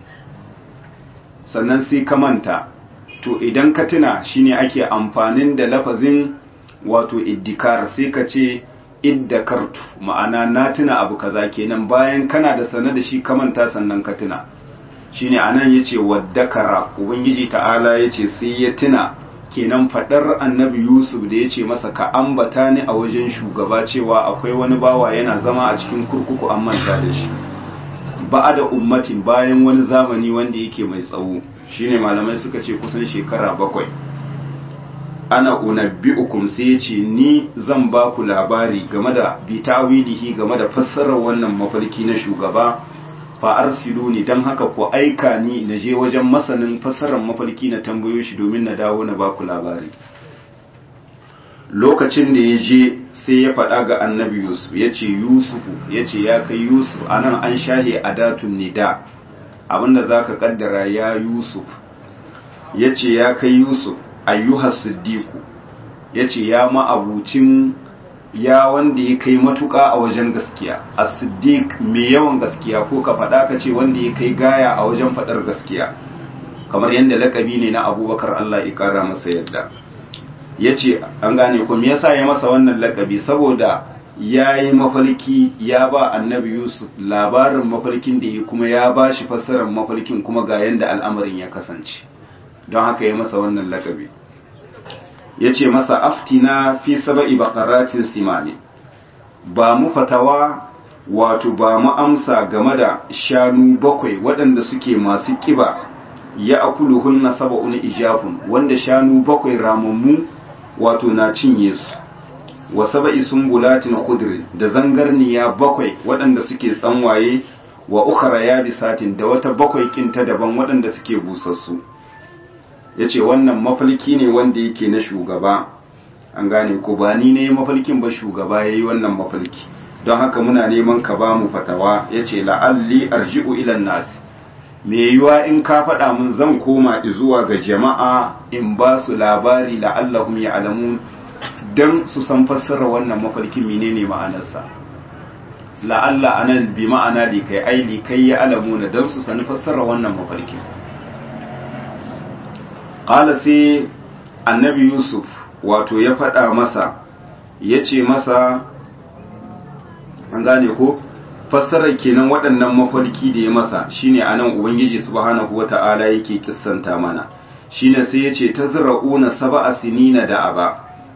sannan sai ka manta to idan ka tuna shine ake amfanin da lafazin wato iddikar sai ka ce iddakartu ma'ana na tuna abu kaza kenan bayan kana da sane da shi ka manta sannan ka tuna shine anan yace waddakara ubangiji ta'ala yace sai ya tuna kenan fadar annabi yusuf da yace masa ka ambata ni a wajen shugaba cewa akwai wani bawa yana zama a cikin kurkuku an manta da shi ba da ummatin bayan wani zamani wanda yake mai tsawo shine malamai suka ce kusan shekara bakwai ana unabbi'ukum sai yace ni zan ba ku labari game da bitawilihi game da fassarar wannan mafarki na shugaba fa arsiluni dan haka ku aika ni na je wajen masanin fassarar mafarki na tambayo shi domin na dawo na baku labari lokacin da ya je sai ya faɗa ga annabi yusuf ya ce yusufu ya ce ya kai yusuf a nan an shahe adatun nida abinda za ka kaddara ya yusuf ya ce ya kai yusuf ayyuhas siddiku ya ce ya ma'abucin ya wanda ya kai matuƙa a wajen gaskiya a siddiq mai yawan gaskiya ko ka faɗa ka ce wanda ya kai gaya a wajen faɗar gaskiya kamar yadda lakabi ne na abubakar allah ya ƙara masa yadda ya ce an gane ku me yasa ya masa wannan lakabi saboda ya yi mafarki ya ba annabi yusuf labarin mafarkin da ya kuma ya ba shi fassarar mafarkin kuma ga yadda al'amarin ya kasance don haka ya masa wannan lakabi ya ce masa aftina fi saba'i bakaratin simani ba mu fatawa wato ba mu amsa game da shanu bakwai waɗanda suke masu ƙiba ya akuluhun na saba'un ijafun wanda shanu bakwai ramammu wato na cinye su wa saba'i sumbulatin khudrin da zangarniya bakwai waɗanda suke tsanwaye wa ukhra yabisatin da wata bakwai kinta daban waɗanda suke busassu ya ce wannan mafalki ne wanda yake na shugaba an gane ko ba ni ne mafalkin ba shugaba ya yi wannan mafalki don haka muna neman ka ba mu fatawa ya ce la'alli arji'u ilan nasi me yiwa in ka faɗa mun zan koma zuwa ga jama'a in ba su labari la'allahum ya alamu don su san fassara wannan mafalkin menene ma'anarsa la'alla anan bi ma'ana likai ai likai ya alamuna don su sani fassara wannan mafalkin ƙala sai annabi yusuf wato ya faɗa masa ya ce masa an gane ko fassarar kenan waɗannan mafarki da ya masa shine anan ubangiji subhanahu wata'ala yake kissanta mana shine sai ya ce ta zira'una saba'a sinina da aba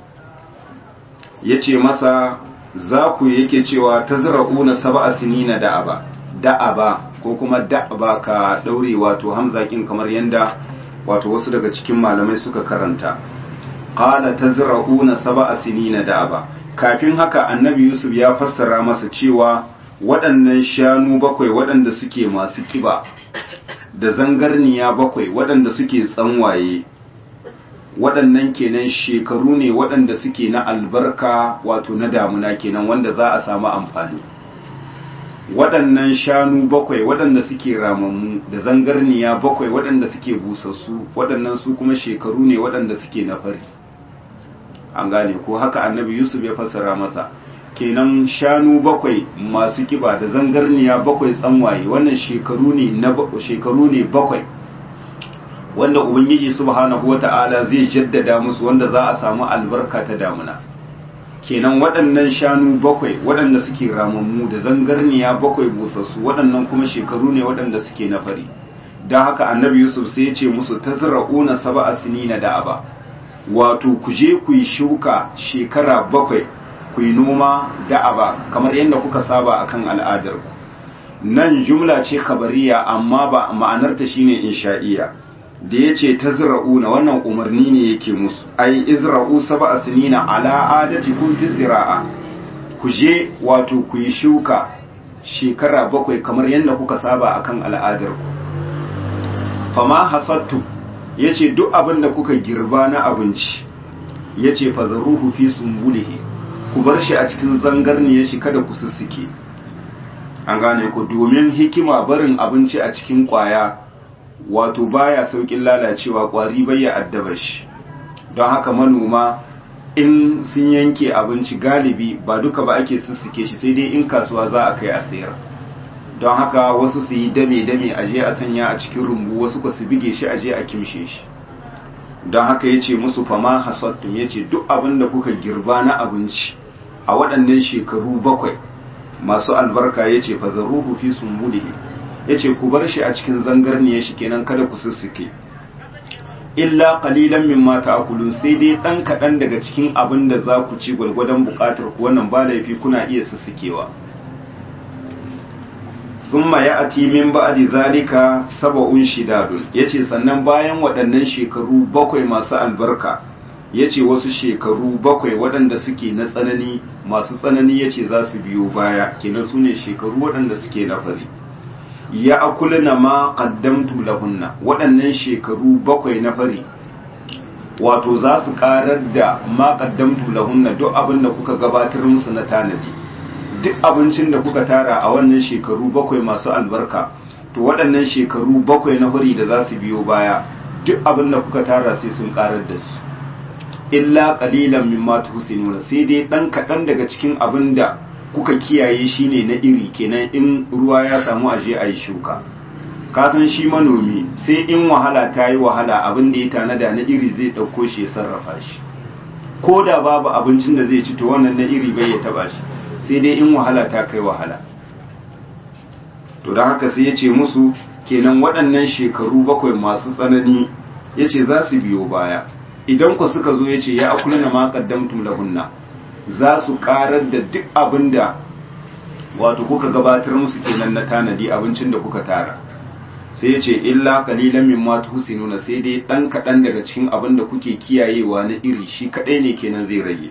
ya ce masa za ku yake cewa ta zira'una saba'a sinina da aba da aba ko kuma da aba ka ɗaure wato hamzakin kamar yanda wato wasu daga cikin malamai suka karanta qala tazra'una sab'a sinina da'aba kafin haka annabi yusuf ya fassara masa cewa waɗannan shanu bakwai waɗanda suke masu kiba da zangarniya bakwai waɗanda suke tsanwaye waɗannan kenan shekaru ne waɗanda suke na albarka wato na damuna kenan wanda za a samu amfani waɗannan shanu bakwai waɗanda suke ramammu da zangarniya bakwai waɗanda suke busassu waɗannan su kuma shekaru ne waɗanda suke na fari an gane ko haka annabi yusuf ya fassara masa kenan shanu bakwai masu kiba da zangarniya bakwai tsanwaye wannan shekaru ne na shekaru ne bakwai wanda ubangiji subhanahu wata'ala zai jaddada musu wanda za a samu albarka ta damuna kenan waɗannan shanu bakwai waɗanda suke ramammu da zangarniya bakwai busassu waɗannan kuma shekaru ne waɗanda suke na fari don haka annabi yusuf sai ya ce musu ta zira'una saba'a sinina da aba wato ku je ku yi shuka shekara bakwai ku yi noma da aba kamar yadda kuka saba akan al'adar ku nan jumla ce khabariya amma ba ma'anarta shine insha'iya da yace tazra'una wannan umarni ne yake musu ai izra'u sab'a sinina ala adatikum fi zira'a ku je wato ku yi shuka shekara bakwai kamar yadda kuka saba akan al'adar ku fama hasattu yace duk abin da kuka girba na abinci yace fazaruhu fi sumbulihi ku bar shi a cikin zangarniyar shi kada ku sussuke an gane ku domin hikima barin abinci a cikin kwaya wato baya saukin lalacewa kwari bayya addaba shi don haka manoma in sun yanke abinci galibi ba duka ba ake sussuke shi sai dai in kasuwa za a kai a sayar don haka wasu su yi dame-dame a je a sanya a cikin rumbu wasu ku su bige shi a je a kimshe shi don haka ya ce musu fama hasattun ya ce duk abin da kuka girba na abinci a waɗannan shekaru bakwai masu albarka ya ce fazaruhu fi sumbulihi ya ce ku bar shi a cikin zangarniyar shi kenan kada ku sussuke illa qalilan mimma ta'kulun sai dai dan kaɗan daga cikin abin da za ku ci gwargwadon buƙatar ku wannan ba laifi kuna iya sussukewa thumma ya'ti min ba'di zalika sab'un shidadun yace sannan bayan waɗannan shekaru bakwai masu albarka yace wasu shekaru bakwai waɗanda suke na tsanani masu tsanani yace za su biyo baya kenan su ne shekaru waɗanda suke na fari ya akulna ma qaddamtu lahunna waɗannan shekaru bakwai na fari wato za su karar da ma qaddamtu lahunna duk abin da kuka gabatar musu na tanadi duk abincin da kuka tara a wannan shekaru bakwai masu albarka to waɗannan shekaru bakwai na fari da za su biyo baya duk abin da kuka tara sai sun karar da su illa qalilan mimma tuhsinuna sai dai dan kaɗan daga cikin abin da kuka kiyaye shine na iri kenan in ruwa ya samu aje a yi shuka ka san shi manomi sai in wahala ta yi wahala abin da ya tanada na iri zai ɗauko shi ya sarrafa shi ko da babu abincin da zai ci to wannan na iri bai ya taba shi sai dai in wahala ta kai wahala to don haka sai ya ce musu kenan waɗannan shekaru bakwai masu tsanani ya ce za su biyo baya idan ku suka zo ya ce ya akulina ma qaddamtum lahunna za su karar da duk abin da wato kuka gabatar musu kenan na tanadi abincin da kuka tara sai ya ce illa kalilan min ma tuhsinuna sai dai dan kadan daga cikin abin da kuke kiyayewa na iri shi kadai ne kenan zai rage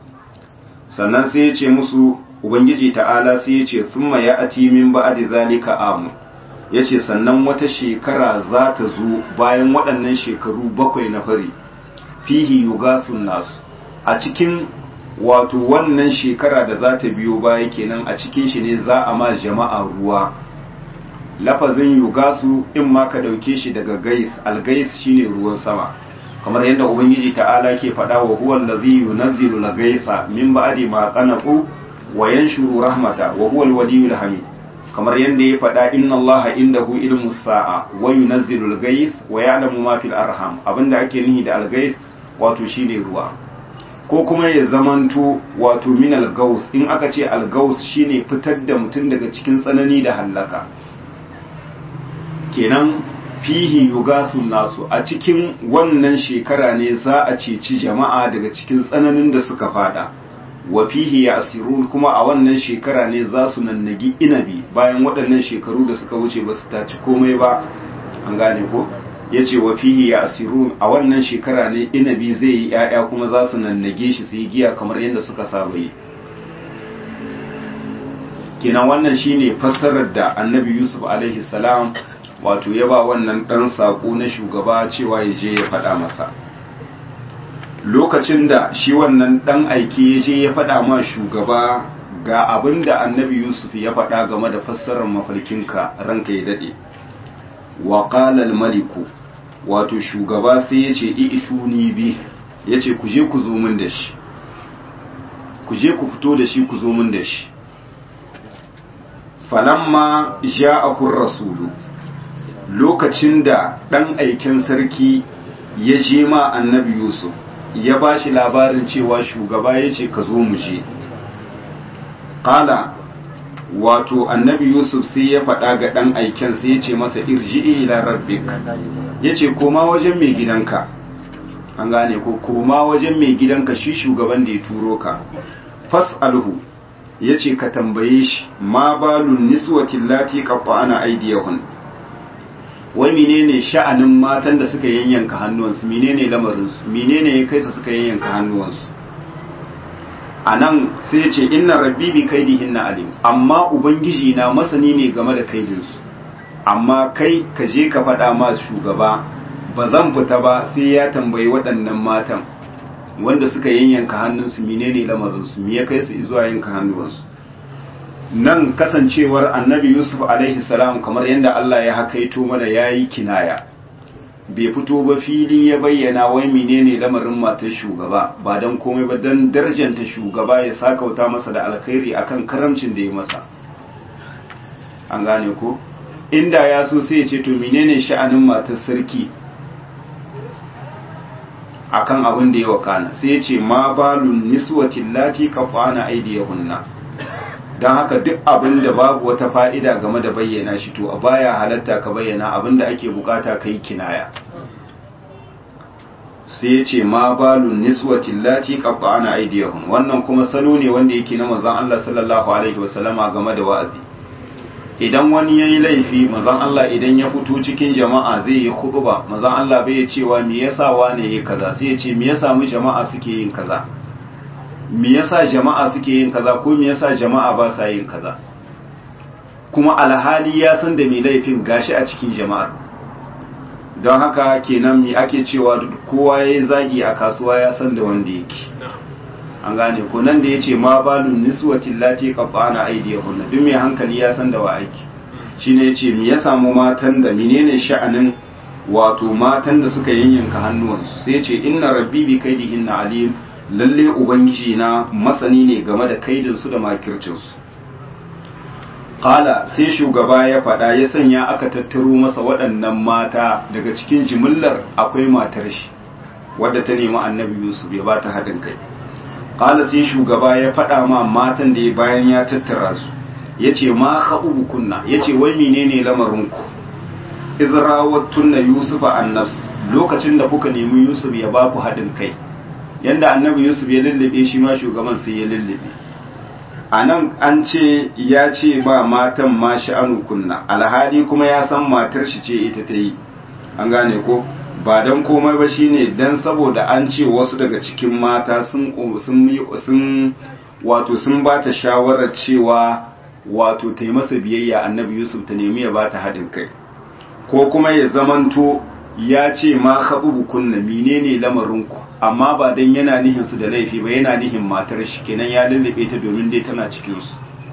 sannan sai ya ce musu ubangiji ta'ala sai ya ce thumma ya'ti min ba'di zalika amu yace sannan wata shekara za ta zo bayan waɗannan shekaru bakwai na fari fihi yugasun nasu a cikin wato wannan shekara da za ta biyo baya kenan a cikin shi ne za a ma jama'a ruwa lafazin yugasu in ma ka ɗauke shi daga gais algais shine ruwan sama kamar yadda ubangiji ta'ala ke faɗa wa huwa allazi yunazzilu al-gaisa min ba'di ma qanaqu wa yanshuru rahmata wa huwa al-waliyul hamid kamar yadda ya faɗa inna allaha indahu ilmu sa'a wa yunazzilu al-gais wa ya'lamu ma fil arham abinda ake nihi da al-gais wato shine ruwa ko kuma ya zamanto wato min al-gaus in aka ce al-gaus shine fitar da mutum daga cikin tsanani da hallaka kenan fihi yugasun nasu a cikin wannan shekara ne za a ceci jama'a daga cikin tsananin da suka fada wa fihi yasirun kuma a wannan shekara ne za su nannagi inabi bayan waɗannan shekaru da suka wuce ba su taci komai ba an gane ko ya ce wa fihi yasirun a wannan shekara ne inabi zai yi ‘ya'ya kuma za su nannage shi su yi giya kamar yadda suka saba yi kenan wannan shine fassarar da annabi yusuf alaihi salam wato ya ba wannan ɗan saƙo na shugaba cewa ya je ya faɗa masa lokacin da shi wannan ɗan aiki ya je ya faɗa ma shugaba ga abin da annabi yusuf ya faɗa game da fassarar mafarkinka ranka ya daɗe wa maliku wato shugaba sai ya ce i'tuni bi ya ce ku je ku zo min da shi ku je ku fito da shi ku zo min da shi falamma ja'ahu rasulu lokacin da ɗan aiken sarki ya je ma annabi yusuf ya ba shi labarin cewa shugaba ya ce ka zo mu je ƙala wato annabi yusuf sai ya faɗa ga ɗan aiken sai ya ce masa irji'i ila rabbik ya ce koma wajen mai gidanka an gane ko koma wajen mai gidanka shi shugaban da ya turo ka fas'alhu yace ka tambaye shi ma balun niswatin lati qatta'ana aydiyahun wai menene sha'anin matan da suka yanyanka hannuwansu menene lamarinsu menene ya kai su suka yanyanka hannuwansu anan sai ce inna rabbi bi kaidihinna alim amma ubangiji na masani ne game da kaidinsu amma kai ka je ka faɗa ma shugaba ba zan fita ba sai ya tambayi waɗannan matan wanda suka yanyanka hannunsu menene lamarinsu me ya kai su zuwa yanka hannuwansu nan kasancewar annabi yusuf alaihi salam kamar yadda Allah ya hakaito mana yayi kinaya bai fito ba fili ya bayyana wai menene lamarin matar shugaba ba dan komai ba dan darjanta shugaba ya sakauta masa da alkhairi akan karamcin da ya masa an gane ko inda ya so sai ya ce to menene sha'anin matar sarki akan abin da ya wakana sai ya ce ma balun niswatin lati qafana aydiyahunna don haka duk abin da babu wata fa'ida game da bayyana shi to a baya halatta ka bayyana abin da ake bukata ka yi kinaya sai ya ce ma balun niswatin lati qatta'ana aydiyahum wannan kuma salo ne wanda yake na manzon Allah sallallahu alaihi wasallama game da wa'azi idan wani yayi laifi manzon Allah idan ya fito cikin jama'a zai yi khutba manzon Allah bai cewa me yasa wane yake kaza sai ya ce me yasa mu jama'a suke yin kaza me yasa jama'a suke yin kaza ko me yasa jama'a ba sa yin kaza kuma alhali ya san da mai laifin gashi a cikin jama'ar don haka kenan me ake cewa kowa ya zagi a kasuwa ya san da wanda yake an gane ko nan da yace ma balun niswatin lati qabbana aydihunna duk mai hankali ya san da wa aiki shine yace me ya samu matan da menene sha'anin wato matan da suka yanyanka hannuwansu sai yace inna rabbi bi kaidihinna alim lalle ubangiji na masani ne game da kaidinsu da makircinsu Ƙala sai shugaba ya faɗa ya sanya aka tattaro masa waɗannan mata daga cikin jimillar akwai matar shi wadda ta nemi annabi yusuf ya ba ta haɗin kai Ƙala sai shugaba ya faɗa ma matan da ya bayan ya tattara su ya ce ma haɓu kunna ya ce wai menene lamarinku izrawattunna yusufa annafs lokacin da kuka nemi yusuf ya ba ku haɗin kai yanda annabi yusuf ya lullube shi ma shugaban sai ya lullube a nan an ce ya ce ba matan ma sha'anu kunna alhali kuma ya san matar shi ce ita ta yi an gane ko ba don komai ba shine dan saboda an ce wasu daga cikin mata sun sun wato sun ba ta shawarar cewa wato ta yi masa biyayya annabi yusuf ta nemi ya ba ta haɗin kai ko kuma ya zamanto ya ce ma haɓubu kunna menene lamarinku amma ba dan yana nihin su da laifi ba yana nihin matar shi kenan ya lullube ta domin dai tana cikin su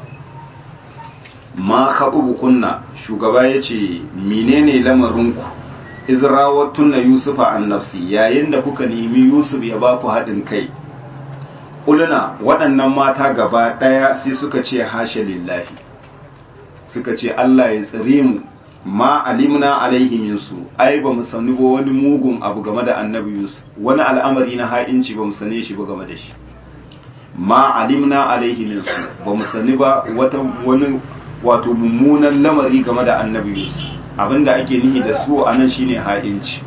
ma haɓubu kunna shugaba ya ce menene lamarinku izrawattunna yusufa an nafsi yayin da kuka nemi yusuf ya ba ku haɗin kai uluna waɗannan mata gaba ɗaya sai suka ce hashe lillahi suka ce allah ya tsire mu ma alimna alaihi minsu ai ba mu sani ba wani mugun abu game da annabi yusuf wani al'amari na ha'inci ba mu sane shi ba game da shi ma alimna alaihi minsu ba mu sani ba wata wani wato mummunan lamari game da annabi yusuf abinda ake nihi da su anan shine ha'inci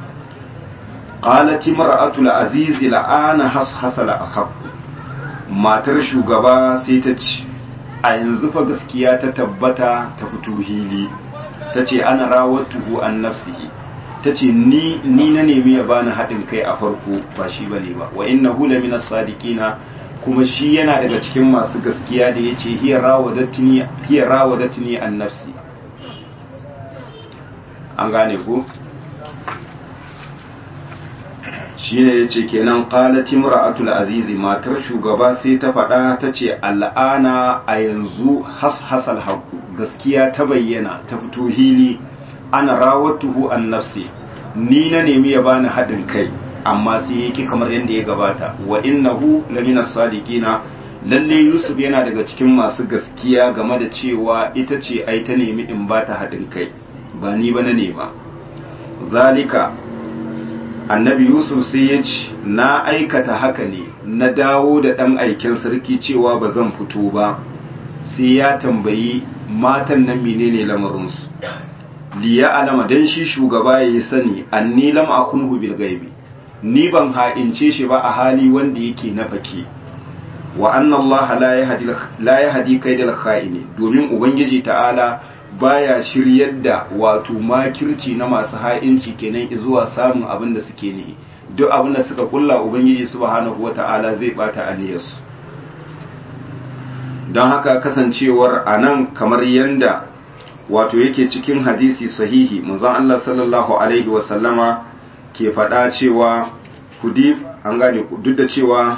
qalat imra'atu al-aziz la'ana hashasal akhab matar shugaba sai ta ce a yanzu fa gaskiya ta tabbata ta fito hili ta ce ana rawatuhu an nafsihi ta ce ni ni na nemi ya bani haɗin kai a farko ba shi bane ba wa inna hula min sadiqina kuma shi yana daga cikin masu gaskiya da yace hiya rawadatni hiya rawadatni an nafsi an gane ku shine yace kenan qalat imra'atul aziz matar shugaba sai ta faɗa ta ce al'ana a yanzu hashasal haqu gaskiya ta bayyana ta fito hili ana rawatuhu an nafsi ni na nemi ya bani haɗin kai amma sai yake kamar yadda ya gabata wa innahu lamina sadiqina lalle yusuf yana daga cikin masu gaskiya game da cewa ita ce ai ta nemi in ba ta haɗin kai ba ni ba na nema zalika annabi yusuf sai ya ce na aikata haka ne na dawo da ɗan aikin sarki cewa ba zan fito ba sai ya tambayi matan nan menene lamarinsu liya alama dan shi shugaba ya yi sani anni lam akunhu bil gaibi ni ban ha'ince shi ba a hali wanda yake na fake wa anna Allah la yahdi la yahdi kaidal kha'ini domin ubangiji ta'ala baya shiryar da wato makirci na masu ha'inci kenan zuwa samun abin da suke nihi duk abin da suka kulla ubangiji subhanahu wata'ala zai bata aniyarsu don haka kasancewar anan kamar yanda wato yake cikin hadisi sahihi manzon Allah sallallahu alaihi wasallama ke faɗa cewa kudif an gane duk da cewa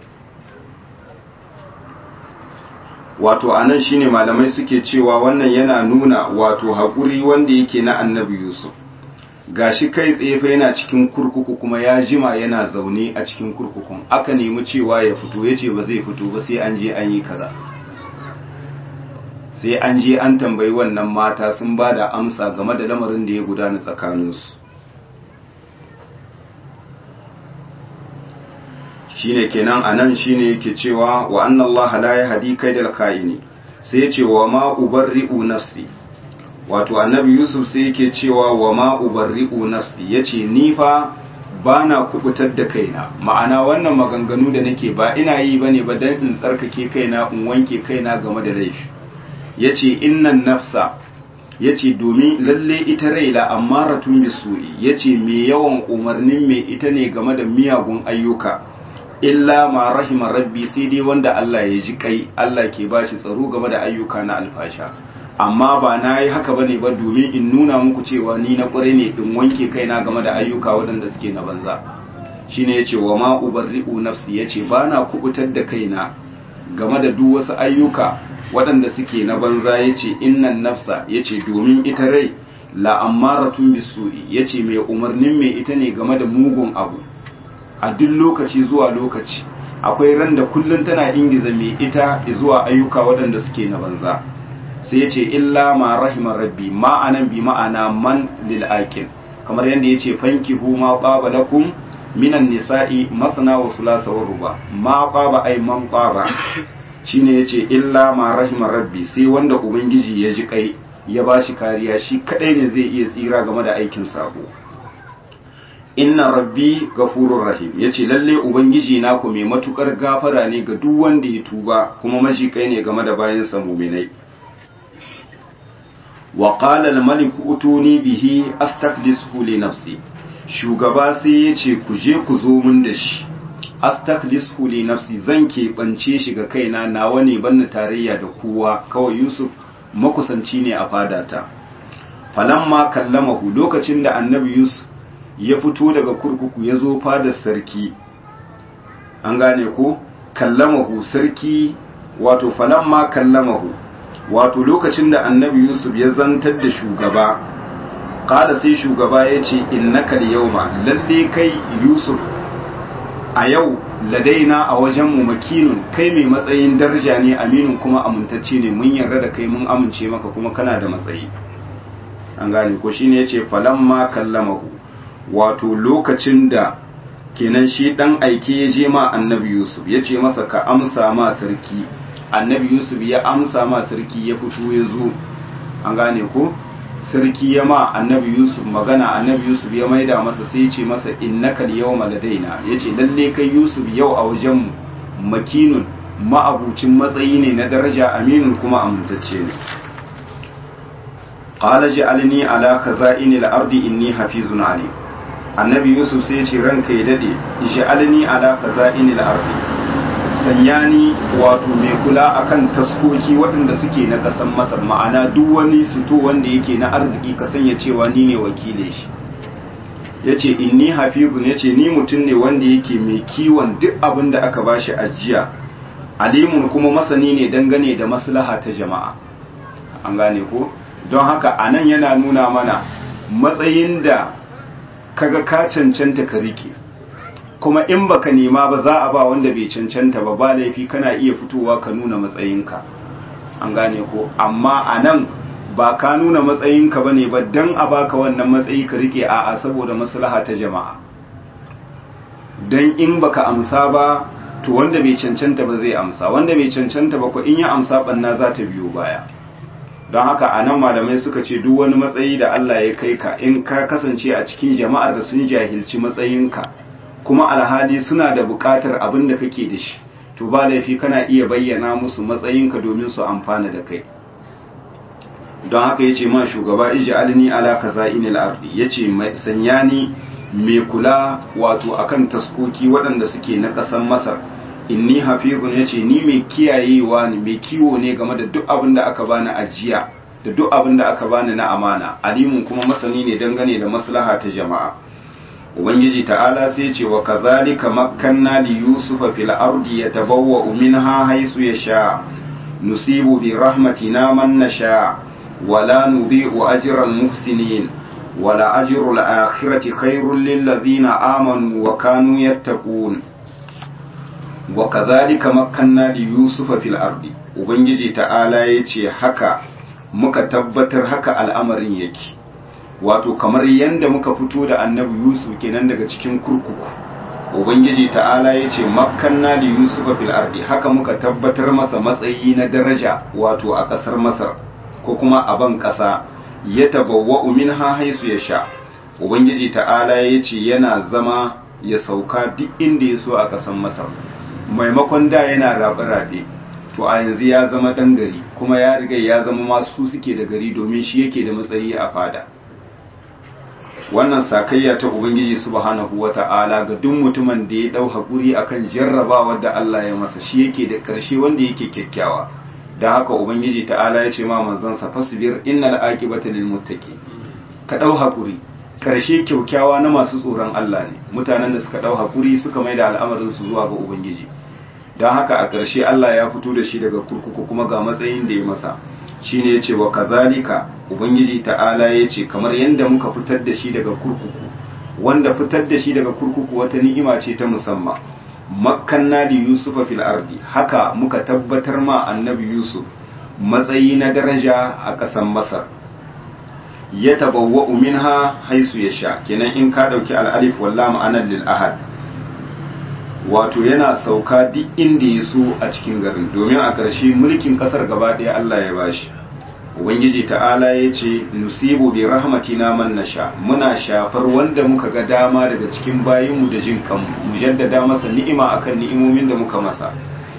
wato anan shine malamai suke cewa wannan yana nuna wato haƙuri wanda yake na annabi Yusuf gashi kai tsaye fa yana cikin kurkuku kuma ya jima yana zaune a cikin kurkukun aka nemi cewa ya fito yace ba zai fito ba sai an je an yi kaza sai an je an tambayi wannan mata sun ba da amsa game da lamarin da ya gudana tsakaninsu shine kenan anan shine yake cewa wa anna Allah la yahdi kaidal kaini sai yace wa ma ubarri'u nafsi wato annabi Yusuf sai yake cewa wa ma ubarri'u nafsi yace ni fa bana kubutar da kaina ma'ana wannan maganganu da nake ba ina yi bane ba dan in tsarkake kaina in wanke kaina game da laifi yace innan nafsa yace domin lalle ita raila ammaratun bisu'i yace me yawan umarnin me ita ne game da miyagun ayyuka illa ma rahima rabbi sai dai wanda Allah ya ji kai Allah ke bashi tsaro game da ayyuka na alfasha amma ba na yi haka bane ba domin in nuna muku cewa ni na ƙware ne in wanke kaina game da ayyuka waɗanda suke na banza shine yace wa ma ubarri'u nafsi yace ba na kubutar da kaina game da duk wasu ayyuka waɗanda suke na banza yace innan nafsa yace domin ita rai la ammaratun bisu'i yace mai umarnin mai ita ne game da mugun abu a duk lokaci zuwa lokaci akwai ran da kullun tana ingiza mai ita zuwa ayyuka waɗanda suke na banza sai ya ce illa ma rahima rabbi ma'anan bi ma'ana man lil aqil kamar yadda ya ce fankihu ma qaba lakum minan nisa'i masna wa thulatha wa ruba ma qaba ay man qaba shine yace illa ma rahima rabbi sai wanda ubangiji ya ji kai ya bashi kariya shi kadai ne zai iya tsira game da aikin sabo inna rabbi gafurur rahim yace lalle ubangiji na ku mai matukar gafara ne ga duk wanda ya tuba kuma mashikai ne game da bayan sa mu'minai wa qala al-malik utuni bihi astaklisuhu li nafsi shugaba sai yace ku je ku zo mun da shi astaklisuhu li nafsi zan keɓance shi ga kaina nawa ne banna tarayya da kowa kawai yusuf makusanci ne a fadata falamma kallamahu lokacin da annabi yusuf ya fito daga kurkuku ya zo fadar sarki an gane ko kallamahu sarki wato falamma kallamahu wato lokacin da annabi yusuf ya zantar da shugaba kada sai shugaba ya ce innaka yawma lalle kai yusuf a yau ladaina a wajenmu makinun kai mai matsayin daraja ne aminin kuma amintacce ne mun yarda da kai mun amince maka kuma kana da matsayi an gane ko shine yace falamma kallamahu wato lokacin da kenan shi dan aike ya je ma annabi yusuf ya ce masa ka amsa ma sarki annabi yusuf ya amsa ma sarki ya fito ya zo an gane ko sarki ya ma annabi yusuf magana annabi yusuf ya maida masa sai ce masa innaka yawma ladaina yace lalle kai yusuf yau a wajen makinun ma'abucin matsayi ne na daraja aminin kuma amintacce ne qala ja'alni ala khaza'inil ardi inni hafizun alim annabi yusuf sai ce ranka ya dade ja'alni ala khaza'inil ardi sanya ni wato mai kula akan taskoki waɗanda suke na ƙasar masar ma'ana duk wani fito wanda yake na arziki ka sanya cewa ni ne wakile shi ya ce inni hafizun ya ce ni mutum ne wanda yake mai kiwon duk abin da aka bashi ajiya alimun kuma masani ne dangane da maslaha ta jama'a an gane ko don haka a nan yana nuna mana matsayin da kaga ka cancanta ka rike kuma in baka nema ba za a ba wanda bai cancanta ba ba laifi kana iya fitowa ka nuna matsayinka an gane ko amma a nan ba ka nuna matsayinka ba ne ba don a baka wannan matsayi ka rike a'a saboda maslaha ta jama'a don in baka amsa ba to wanda bai cancanta ba zai amsa wanda bai cancanta ba ko in ya amsa banna za ta biyo baya don haka a nan malamai suka ce duk wani matsayi da Allah ya kai ka in ka kasance a cikin jama'ar da sun jahilci matsayinka kuma alhali suna da buƙatar abin da kake da shi to ba laifi kana iya bayyana musu matsayinka domin su amfana da kai don haka yace ma shugaba ij'alni ala kaza'inil ardi yace sanya ni mai kula wato akan taskoki waɗanda suke na ƙasar Masar inni hafizun yace ni mai kiyayewa ne mai kiwo ne game da duk abin da aka bani ajiya da duk abin da aka bani na amana alimun kuma masani ne dangane da maslaha ta jama'a ubangiji ta'ala sai ce wa kazalika makkanna li yusufa fil ardi yatabawwa minha haythu yasha nusibu bi rahmatina man nasha wala nudhi'u ajra al muhsinin wala ajru al akhirati khairul lil ladhina amanu wa kanu yattaqun wa kazalika makkanna li yusufa fil ardi ubangiji ta'ala yace haka muka tabbatar haka al'amarin yake wato kamar yadda muka fito da annabi yusuf kenan daga cikin kurkuku ubangiji ta'ala ya ce makkanna da yusuf fil ardi haka muka tabbatar masa matsayi na daraja wato a ƙasar masar ko kuma a ban ƙasa ya tabawwa minha haisu ya sha ubangiji ta'ala ya ce yana zama ya sauka duk inda ya so a ƙasar masar maimakon da yana rabe-rabe to a yanzu ya zama ɗan gari kuma ya riga ya zama masu suke da gari domin shi yake da matsayi a fada wannan sakayya ta ubangiji subhanahu wata'ala ga duk mutumin da ya dau hakuri akan jarrabawar da Allah ya masa shi yake da karshe wanda yake kyakkyawa dan haka ubangiji ta'ala ya ce ma manzon sa fasbir innal aqibata lil muttaqin ka dau hakuri karshe kyakkyawa na masu tsoron Allah ne mutanen da suka dau hakuri suka maida al'amarin su zuwa ga ubangiji dan haka a karshe Allah ya fito da shi daga kurkuku kuma ga matsayin da ya masa shine yace wa kazalika ubangiji ta'ala yace kamar yanda muka fitar da shi daga kurkuku wanda fitar da shi daga kurkuku wata ni'ima ce ta musamman makkanna li yusufa fil ardi haka muka tabbatar ma annabi yusuf matsayi na daraja a ƙasar masar ya tabawwa minha haisu ya sha kenan in ka dauki al-alif walla ma'anar lil ahad wato yana sauka duk inda ya so a cikin garin domin a ƙarshe mulkin ƙasar gaba ɗaya Allah ya bashi ubangiji ta'ala ya ce nusibu bi rahmatina man nasha muna shafar wanda muka ga dama daga cikin bayinmu da jin kanmu mu jaddada masa ni'ima akan ni'imomin da muka masa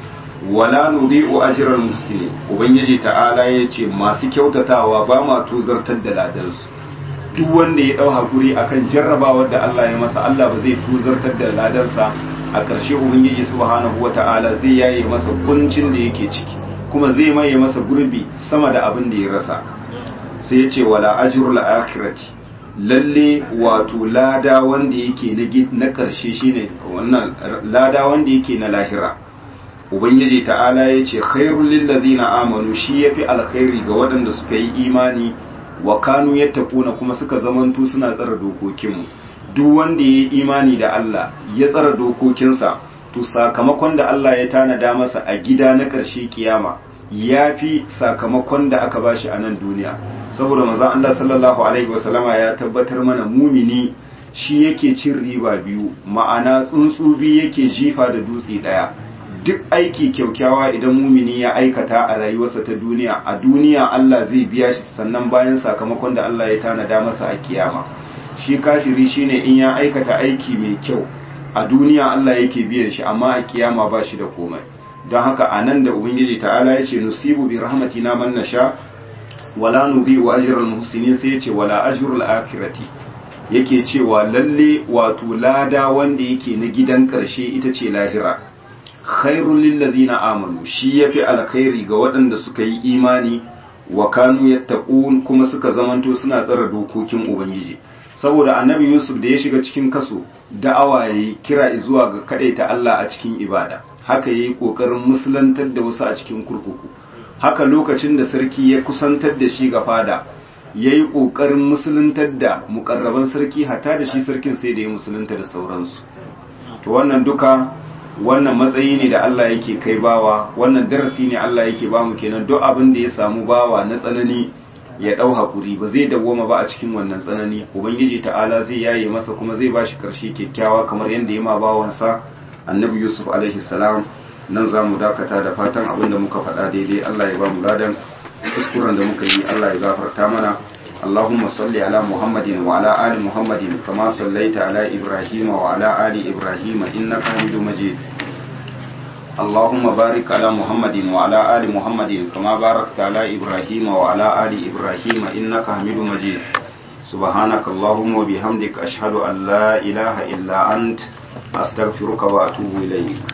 wala nudhi'u ajral muhsinin ubangiji ta'ala ya ce masu kyautatawa ba ma tuzartar da ladansu duk wanda ya dau hakuri akan jarrabawar da Allah ya masa Allah ba zai tuzartar da ladansa a ƙarshe ubangiji subhanahu wata'ala zai yaye masa kuncin da yake ciki kuma zai maye masa gurbi sama da abin da ya rasa sai ya ce wala ajrul akhirati lalle wato lada wanda yake na ƙarshe shine wannan lada wanda yake na lahira ubangiji ta'ala ya ce khairul lil ladina amanu shi yafi alkhairi ga waɗanda suka yi imani wa kanu yattaquna kuma suka zamantu suna tsara dokokinmu duk wanda ya yi imani da Allah ya tsara dokokinsa to sakamakon da Allah ya tanada masa a gida na ƙarshe kiyama ya fi sakamakon da aka bashi a nan duniya saboda manzon Allah sallallahu alaihi wasallama ya tabbatar mana mumini shi yake cin riba biyu ma'ana tsuntsu biyu yake jifa da dutse ɗaya duk aiki kyaukyawa idan mumini ya aikata a rayuwarsa ta duniya a duniya Allah zai biya shi sannan bayan sakamakon da Allah ya tanada masa a kiyama shi kafiri shine in ya aikata aiki mai kyau a duniya Allah yake biyan shi amma a kiyama ba shi da komai don haka a nan da ubangiji ta'ala ya ce nusibu bi rahmatina man nasha wala nudhi'u ajral muhsinin sai ya ce wala ajrul akhirati yake cewa lalle wato lada wanda yake na gidan karshe ita ce lahira khairul lil ladina amanu shi yafi alkhairi ga waɗanda suka yi imani wa kanu yattaqun kuma suka zamanto suna tsara dokokin ubangiji saboda annabi yusuf da ya shiga cikin kaso da'awa ya yi kira zuwa ga kadaita Allah a cikin ibada haka ya yi ƙoƙarin musulantar da wasu a cikin kurkuku haka lokacin da sarki ya kusantar da shi ga fada ya yi ƙoƙarin musuluntar da mukarraban sarki hatta da shi sarkin sai da ya musulunta da sauransu to wannan duka wannan matsayi ne da Allah yake kai bawa wannan darasi ne Allah yake ba mu kenan duk abin da ya samu bawa na tsanani ya ɗau haƙuri ba zai dawwama ba a cikin wannan tsanani ubangiji ta'ala zai yaye masa kuma zai bashi ƙarshe kyakkyawa kamar yadda ya ma bawansa annabi yusuf alaihi salam nan za mu dakata da fatan abin da muka faɗa daidai allah ya ba mu ladan kuskuren da muka yi allah ya gafarta mana اللهم صل على محمد وعلى آل محمد كما صليت على إبراهيم وعلى آل إبراهيم إنك حميد مجيد اللهم بارك على محمد وعلى آل محمد كما باركت على إبراهيم وعلى آل إبراهيم إنك حميد مجيد سبحانك اللهم وبحمدك أشهد أن لا إله إلا أنت أستغفرك وأتوب إليك